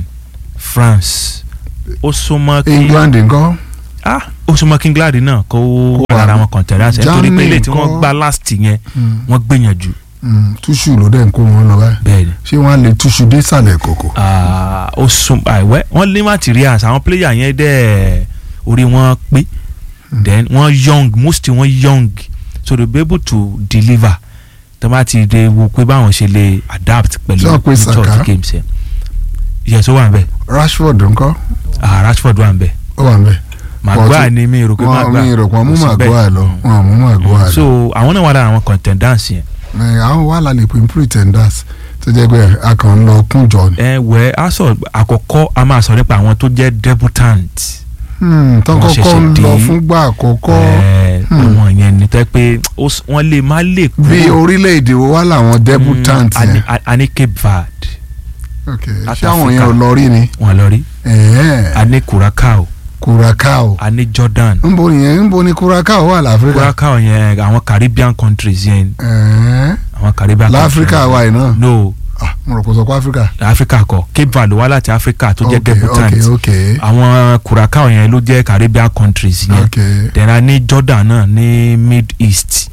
France ó súnmọ́ kí England ńkọ́ ah ó súnmọ́ kí England náà kó wà lára wọn contenders ẹ̀ torí pé Germany ilé tí wọ́n ńkọ́? gbá last yẹn Mm. wọ́n gbìyànjú Mm. túṣù ló dẹ̀ ń kó wọn lọ báyìí bẹ́ẹ̀ ni ṣé wọ́n á lè túṣù dé ìsàlẹ̀ kòkò. Ah, ó sún àìwẹ́ wọ́n ní materials àwọn player yẹn dẹ̀ orí wọn pé then wọ́n young most wọ́n young so they be able to deliver tó bá ti de wo pé báwọn ṣe lè adapt pẹ̀lú Sọ pé nature of Saka? the games yẹn yes ó wà ń bẹ̀ Rashford ńkọ́ ah Rashford wà ń bẹ̀ ó wà ń bẹ̀. Maguire ni mi rò pé wọn Maguire mi rò pé wọn mú kò sí bẹ́ẹ̀. Maguire lọ Mm. wọn mú Maguire lọ. so àwọn náà wà lára àwọn contenders yẹn Ẹ, àwọn wà lálẹ́ pé pretenders tó jẹ́ pé a kàn ń lọ kúnjọ ni. ẹ wẹ aṣọ àkọ́kọ́ a máa sọ nípa àwọn tó jẹ́ debutant Hmm, tán wọ́n kọ́kọ́ ṣẹ̀ṣẹ̀ ń lọ dé. fúngbà àkọ́kọ́ ẹ Hmm. àwọn yẹn ni tẹ́ pé ó s- wọ́n lè má lè kúrò bí orílẹ̀-èdè wo wá làwọn debutant Mm, a ní- yẹn. a- a ní Cape Verde Ok, South ṣé àwọn yẹn Africa. ò lọ rí ni. wọn lọ rí Ẹ̀ẹ́, a ní Curacao Curacao a ní Jordan nbo nìyẹn nbo ni Curacao wà láfíríkà. Curacao yẹn àwọn Caribbean countries yẹn Ẹ̀ẹ́, àwọn Caribbean láfíríkà wà yìí náà. no Ah, mo rò kó sọ pé áfíríkà. Africa kọ Cape Verde wá láti Africa tó jẹ́ Ok, debutant ok ok àwọn Curacao yẹn ló jẹ́ Caribbean countries yẹn ok then a ní Jordan náà ní Mid East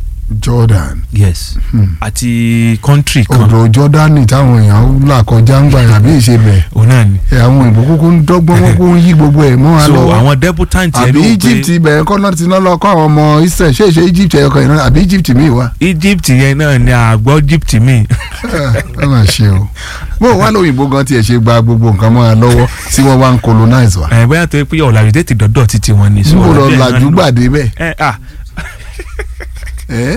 Jordan. yes Hmm. àti country kan odò Jọ́dánì táwọn èèyàn là kọjá ń gbà yàn àbí ìṣe bẹ̀ òun náà ni ẹ àwọn ìbò kúkú ń dọ́gbọ́n wọn kó ń yí gbogbo ẹ̀ mọ́ wa so lọ́wọ́ àwọn debutant yẹn àbí ló Egypt gbé ibẹ̀ kọ́ náà ti ná lọ kọ́ àwọn ọmọ Israel ṣé ìṣe Egypt ẹ̀yọkọ̀ yìí náà àbí Egypt mi wá Egypt yẹn náà ni àgbọ̀ Egypt mi ẹ máa ṣe o bó o wá lóyìnbó gan tiẹ̀ ṣe gba gbogbo nǹkan mọ́ wa lọ́wọ́ tí wọ́n wá ń colonize wa ẹ̀ bóyá tó yẹ pé ọ̀làjú tètè dọ́dọ̀ títí wọn ni. so níbo lọ ọ̀làjú ẹ̀ náà làjú lò. gbàdé bẹ́ẹ̀ ẹ ah ẹ́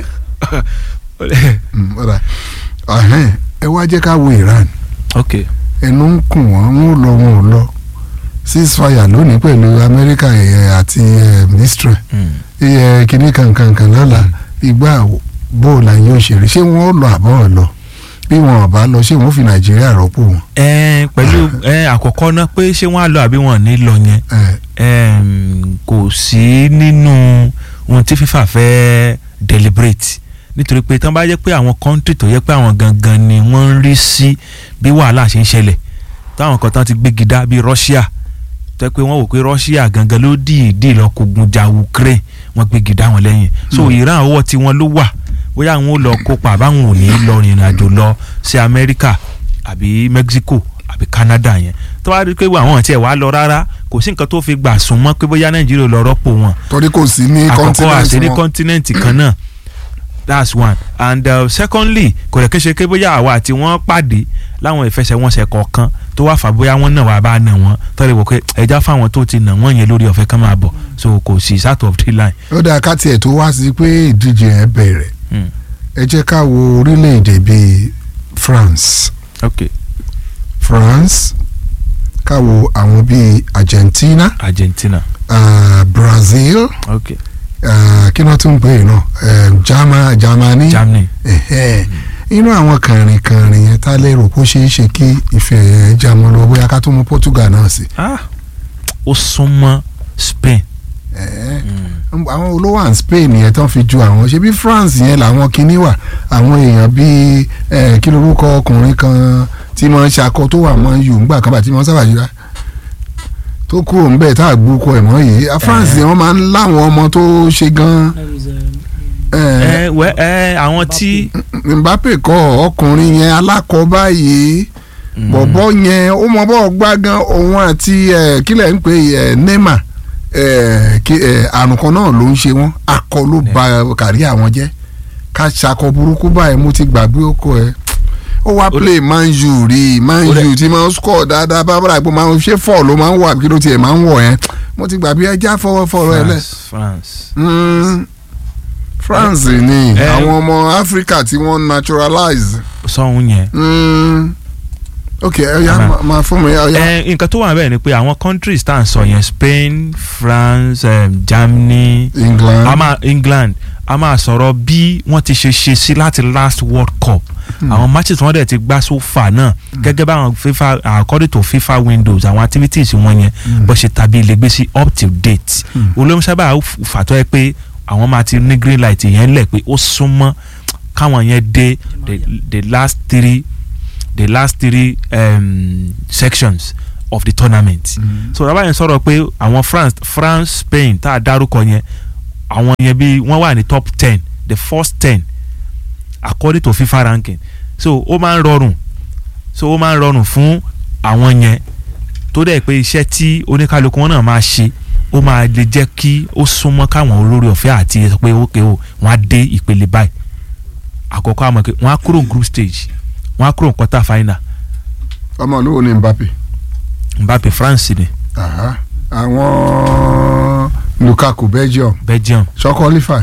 Mm, ọ̀rà. Ahẹ́n, ẹ wá jẹ́ ká wo Iran ok ẹnu ń kùn wọ́n ń lọ wọn ò lọ ceasefire lónìí pẹ̀lú Amẹ́ríkà ẹ̀, àti ẹ̀, Israel Mm. iye kìíní kankankan lọ́la ìgbà bóòlà yóò ṣeré ṣé wọ́n lọ àbọ̀ lọ bí wọn ò bá lọ ṣé wọ́n fi Nàìjíríà rọ́pò wọn. ẹ pẹ̀lú ẹ àkọ́kọ́ náà pé ṣé wọ́n á lọ àbí wọn ò ní lọ yẹn ẹ Em, kò sí nínú ohun tí FIFA fẹ́ deliberate nítorí pé tán bá jẹ́ pé àwọn country tó yẹ pé àwọn gangan ni wọ́n ń rí sí bí wàhálà ṣe ń ṣẹlẹ̀ táwọn kan tán ti gbégi dá bíi Russia tẹ́ pé wọ́n wò pé Russia gangan ló dìídì lọ kógun ja Ukraine wọ́n gbégi dá wọn lẹ́yìn so Iran ọwọ́ tí wọ́n ló wà bóyá àwọn ò lọ kópa àbáwọn ò ní lọ rìnrìn àjò lọ sí America àbí Mexico àbí Canada yẹn tó wá rí i pé àwọn tiẹ̀ wá lọ rárá kò sí nǹkan tó fi gbà sùn mọ́ pé bóyá Nàìjíríà lọ rọ́pò wọn torí kò sí ní àkọ́kọ́ àṣẹ ní continent wọn. continent kan náà that's one and uh, secondly kò lè kéṣe pé bóyá àwa àti wọ́n pàdé láwọn ìfẹsẹ̀wọnsẹ̀ kọ̀ọ̀kan tó wá fà bóyá wọ́n náà wà bá nà wọ́n tọ́lẹ̀ wò pé ẹja fáwọn tó ti nà wọ́n yẹn lórí ọ̀fẹ́ kan máa bọ̀ so kò sí sat of the line. ó dáa ká tiẹ̀ tó wá sí pé ìdíje yẹn bẹ̀rẹ̀ Mm. ẹ jẹ́ ká wo orílẹ̀-èdè bíi France ok France ká wo àwọn bíi Argentina Argentina uh, Brazil ok uh, kí wọ́n tún ń pè é náà uh, Germa- Germany. Germany Ẹ̀hẹ́. inú àwọn kàrìnkàrìn yẹn tá lérò kó ṣeé ṣe kí ìfẹ́ yẹn já mọ́ lọ bóyá ká tó mú Portugal náà sí. ah ó súnmọ́ Spain. Ẹ̀ẹ́. Mm. àwọn olówó à ń Spain yẹn tán fi ju àwọn ṣe bí France yẹn làwọn kinní wà àwọn èèyàn bíi ẹ̀, kí lorúkọ ọkùnrin kan tí wọ́n ń ṣakọ tó wà mọ́ yù ńgbà kan bá tí wọ́n sábà yíra tó kúrò ńbẹ̀ tá a gbúkọ ẹ̀ mọ́ yìí A France yẹn wọ́n máa ń láwọn ọmọ tó ṣe gan-an. ẹ̀, ẹ wẹ ẹ àwọn tí. Mbappe kọ ọkùnrin yẹn alákọ̀ọ́bá yìí bọ̀bọ̀ yẹn ó mọ bọ́ gbá gan òun àti ẹ̀, kílẹ̀ ń pè ẹ̀, Neymar ẹ̀, kí, ẹ̀, àrùn kan náà ló ń ṣe wọ́n akọ ló ba kárí àwọn jẹ́ ká ṣakọ burúkú báyìí mo ti gbàgbé ọkọ ẹ̀ ó wá play Man U rí Man Ó dẹ̀- U tí máa ń score dáadáa bábàrà pé máa ń ṣe fọ́ ló máa ń wà kí ló tiẹ̀ máa ń wọ̀ yẹn mo ti gbàgbé ẹja fọwọ́ fọwọ́ ẹ lẹ̀ France France. Mm, France ni ẹ- àwọn ọmọ Africa tí wọ́n naturalize sọ́hun yẹn. Mm, ok ọya Aha. ma- ma fún mi ọya. ẹ nǹkan tó wà bẹ́ẹ̀ ni pé àwọn countries tá à ń sọ yẹn Spain France um, Germany England a máa England a máa sọ̀rọ̀ bí wọ́n ti ṣe ṣe sí láti last World Cup àwọn matches wọn dẹ̀ ti gbá so far náà gẹ́gẹ́ báwọn FIFA according to FIFA windows àwọn activities wọn yẹn bó ṣe tàbí ilé gbé sí up to date olóhùn sábà fàtọ́ ẹ pé àwọn máa ti ní green light yẹn lẹ̀ pé ó súnmọ́ káwọn yẹn dé the, the last three the last three um, sections of the tournament Mm. so rábàyẹn sọ̀rọ̀ pé àwọn France France Spain tá a dárúkọ yẹn àwọn yẹn bí wọ́n wà ní top ten the first ten according to FIFA ranking so ó máa ń rọrùn so ó máa ń rọrùn fún àwọn yẹn tó dẹ̀ pé iṣẹ́ tí oníkálukú wọn náà máa ṣe ó máa lè jẹ́ kí ó súnmọ́ káwọn olórí ọ̀fẹ́ àti sọ pé ókè o wọ́n á dé ìpele báyìí àkọ́kọ́ àmọ́ pé wọ́n á kúrò ní group stage wọ́n á kúrò ní quarter final ọmọ olówó ni Mbappe Mbappe France ni Aha. àwọn Lukaku Belgium Belgium ṣọ qualify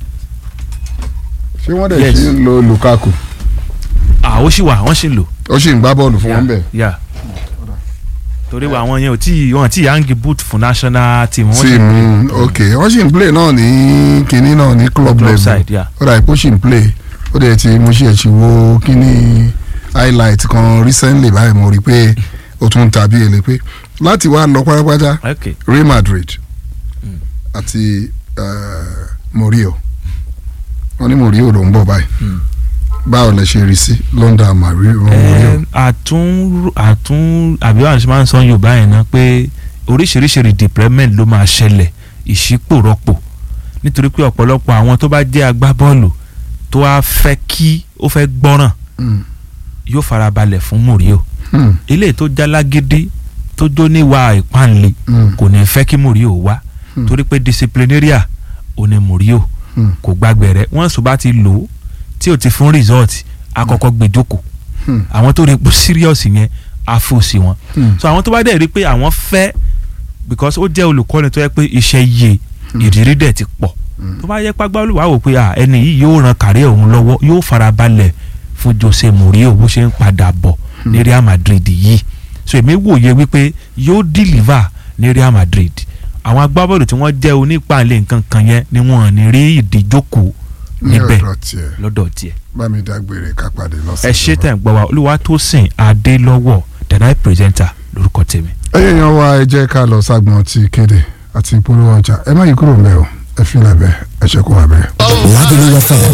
ṣé wọ́n dẹ̀ Yes. ṣe ń lo Lukaku ah ó sì wà wọ́n sì ń lò. ó sì ń gbá bọ́ọ̀lù fún wọn bẹ́ẹ̀. Yeah. torí wa àwọn yẹn ò tí wọn tí yangi boot fún national team wọn sí mm, ok wọ́n sì ń play náà ní kinní náà ní club club level side yeah. ó dà ipò sì ń play ó dẹ̀ ti mo ṣe ẹ̀sìn wo kinní highlight kan recently báyìí mo rí i pé ó tún tàbí èlé pé láti wá lọ pátápátá okay Real Madrid àti eh, Mourinho wọ́n ní Mourinho ló ń bọ̀ báyìí Mm. báwo lẹ ṣe rí sí London Mourinho. Ẹ, àtún àtún àbí wàá ṣe máa ń sọ yorùbá yẹn náà pé oríṣiríṣi redeployment ló máa ṣẹlẹ̀ ìṣípòrọ́pò nítorí pé ọ̀pọ̀lọpọ̀ àwọn tó bá jẹ́ agbábọ́ọ̀lù tó wá fẹ́ kí ó fẹ́ gbọ́ràn Mm, yóò farabalẹ̀ fún Mourinho mm, eléyìí tó jálágídí tó jó níwà ìpáǹle mm, kò ní fẹ́ kí Mourinho wá Hmm. torí pé disciplinaria ò ní Mourinho mm, kò gbàgbé rẹ̀ wọ́n sọ bá ti lò ó tí ò ti fún result àkọ́kọ́ gbé jókòó mm, àwọn tó rí ipò serious yẹn á fò sí wọn mm. so àwọn tó bá dẹ̀ rí pé àwọn fẹ́ because ó jẹ́ olùkọ́ni tó yẹ pé iṣẹ́ yé ìrírí dẹ̀ ti pọ̀ Mm. tó bá yẹ pàgbà olùwà wò pé ah, ẹni yìí yóò ran kàrí òun lọ́wọ́ yóò farabalẹ̀ fún Jose Mourinho bó ṣe ń padà bọ̀ ní Real Madrid yìí so èmi wòye wípé yóò deliver ní Real Madrid àwọn agbábọ́ọ̀lù tí wọ́n jẹ́ onípàlẹ̀ nǹkan kan yẹn ni wọ́n ní rí ìdíjókòó ní níbẹ̀ ọ̀dọ̀ tiẹ̀ lọ́dọ̀ tiẹ̀ bá mi dágbére ká pàdé lọ́sẹ̀ ẹ ṣe tẹ̀ ń gbọ́ wa Olúwatósìn Adélọ́wọ̀ the night presenter lórúkọ tèmi. ẹyẹ yan wa ẹ jẹ́ ká lọ ságbọn ti kéde àti ìpolówó ọjà ẹ má yí kúrò mbẹ o ẹ fi lẹbẹ ẹ ṣe kó wà bẹ́ẹ̀. Lagelu FM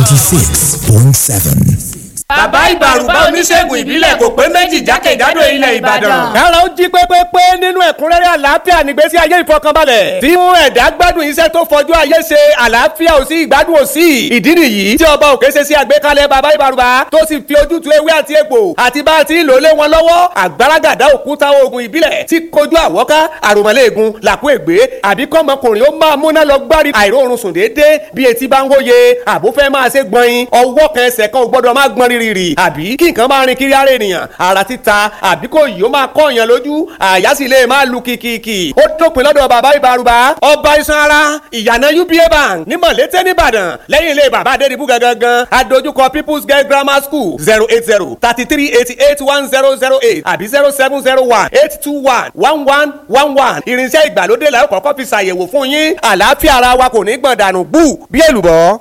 96.7. bàbá ìbàrùbá oníṣègùn ìbílẹ̀ kò pé méjì jákèjádò ilẹ̀ ìbàdàn. kára ó jí pépépé nínú ẹ̀kúnrẹ́rẹ́ àlàáfíà nígbésí ayé ìfọkànbalẹ̀ tí mú ẹ̀dá gbádùn iṣẹ́ tó fojú ayé ṣe àlàáfíà ò sí ìgbádùn ò sí ìdí nìyí tí ọba òkè ṣe sí àgbékalẹ̀ bàbá ìbàrùbá tó sì fi ojútùú ewé àti egbò àti bá a ti ń lò lé wọn lọ́wọ́ àgbàràgàdá òkúta oògùn ìbílẹ̀ tí kojú àwọ́ká àròmọ́lẹ́ẹ̀gùn làkú ègbé àbí kọ́mọkùnrin ó máa múná lọ gbárí àìróorun sùn déédéé bí etí bá ń wóye àbúfẹ́ máa ṣe gbọ̀nyin ọwọ́ kan ẹsẹ̀ kan ò gbọ́dọ̀ máa gbọ́n rírì àbí kí nǹkan máa rin kiri ara ènìyàn ara títa àbí kò yìí ó máa kọ́ èèyàn lójú àyà sì lè máa lu kìkìkì ó dópin lọ́dọ̀ bàbá ìbárùbá ọba iṣan ara ìyànà uba bank ní mọ̀lété nìbàdàn lẹ́yìn ilé bàbá adédìbú gangan adójúkọ people's girl grammar school zero eight zero thirty three eighty eight one zero zero eight àbí zero seven zero one eight two one one one one one irinṣẹ́ ìgbàlódé la ó kọ́kọ́ fi ṣàyẹ̀wò fún yín àlàáfíà ara wa kò ní gbọ̀n dànù gbù bí èlùbọ́.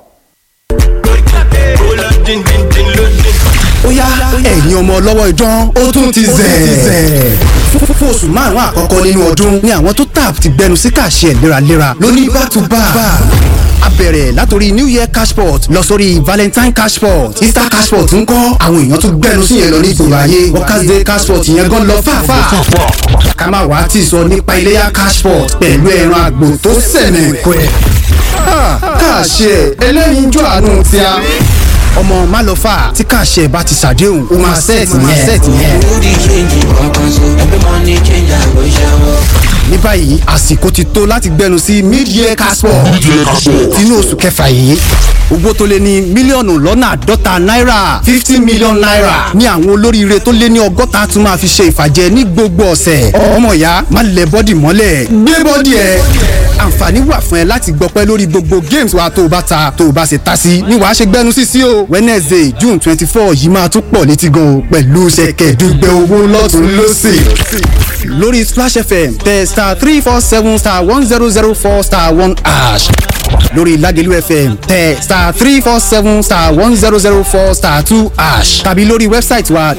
ó yá ẹ̀yin ọmọ ọlọ́wọ́ idán ó tún ti zẹ̀. Fún- fún oṣù márùn-ún àkọ́kọ́ nínú ọdún ni àwọn tó tap ti gbẹnu sí kàṣẹ léraléra lóní back to back. a bẹ̀rẹ̀ látòrí new year cashport lọ sórí valentine cashport easter cashport ń kọ́ àwọn èèyàn tún gbẹnu sí yẹn lọ ní ìgboro ayé workers day cashport yẹn gan lọ fàáfàá. ká má wàá tì sọ nípa iléyà cashport pẹ̀lú ẹran àgbò tó sẹ̀nẹ̀ pẹ́. kàṣẹ ẹlẹ́yinjú àánú tí a ọmọ málọ́fà tí kàṣẹ bá ti ṣàdéhùn ó máa sẹ́ẹ̀tì yẹn. ní báyìí àsìkò ti tó láti gbẹnu sí mid-year casport tinú oṣù kẹfà yìí owó tó lé ní mílíọ̀nù lọ́nà àádọ́ta náírà fifty million naira ní àwọn olóríire tó lé ní ọgọ́ta tún máa fi ṣe ìfàjẹ ní gbogbo ọ̀sẹ̀ ọmọ ìyá má lẹ bọ́dì mọ́lẹ̀ gbé bọ́dì ẹ̀ àǹfààní wà fún ẹ láti gbọpẹ́ lórí gbogbo games wa tó o bá ta tó o bá ṣe ta sí ni wàá ṣe gbẹnu sí sí o wednesday june twenty four yìí máa tún pọ̀ létí gan o pẹ̀lú ṣẹ̀kẹ̀dùgbẹ̀ owó lọ́tún lọ́sì lórí splash fm tẹ star three four seven star one zero zero four star one ash lórí lagelu fm tẹ star three four seven star one zero zero four star two ash tàbí lórí wẹ́bsáìtì wa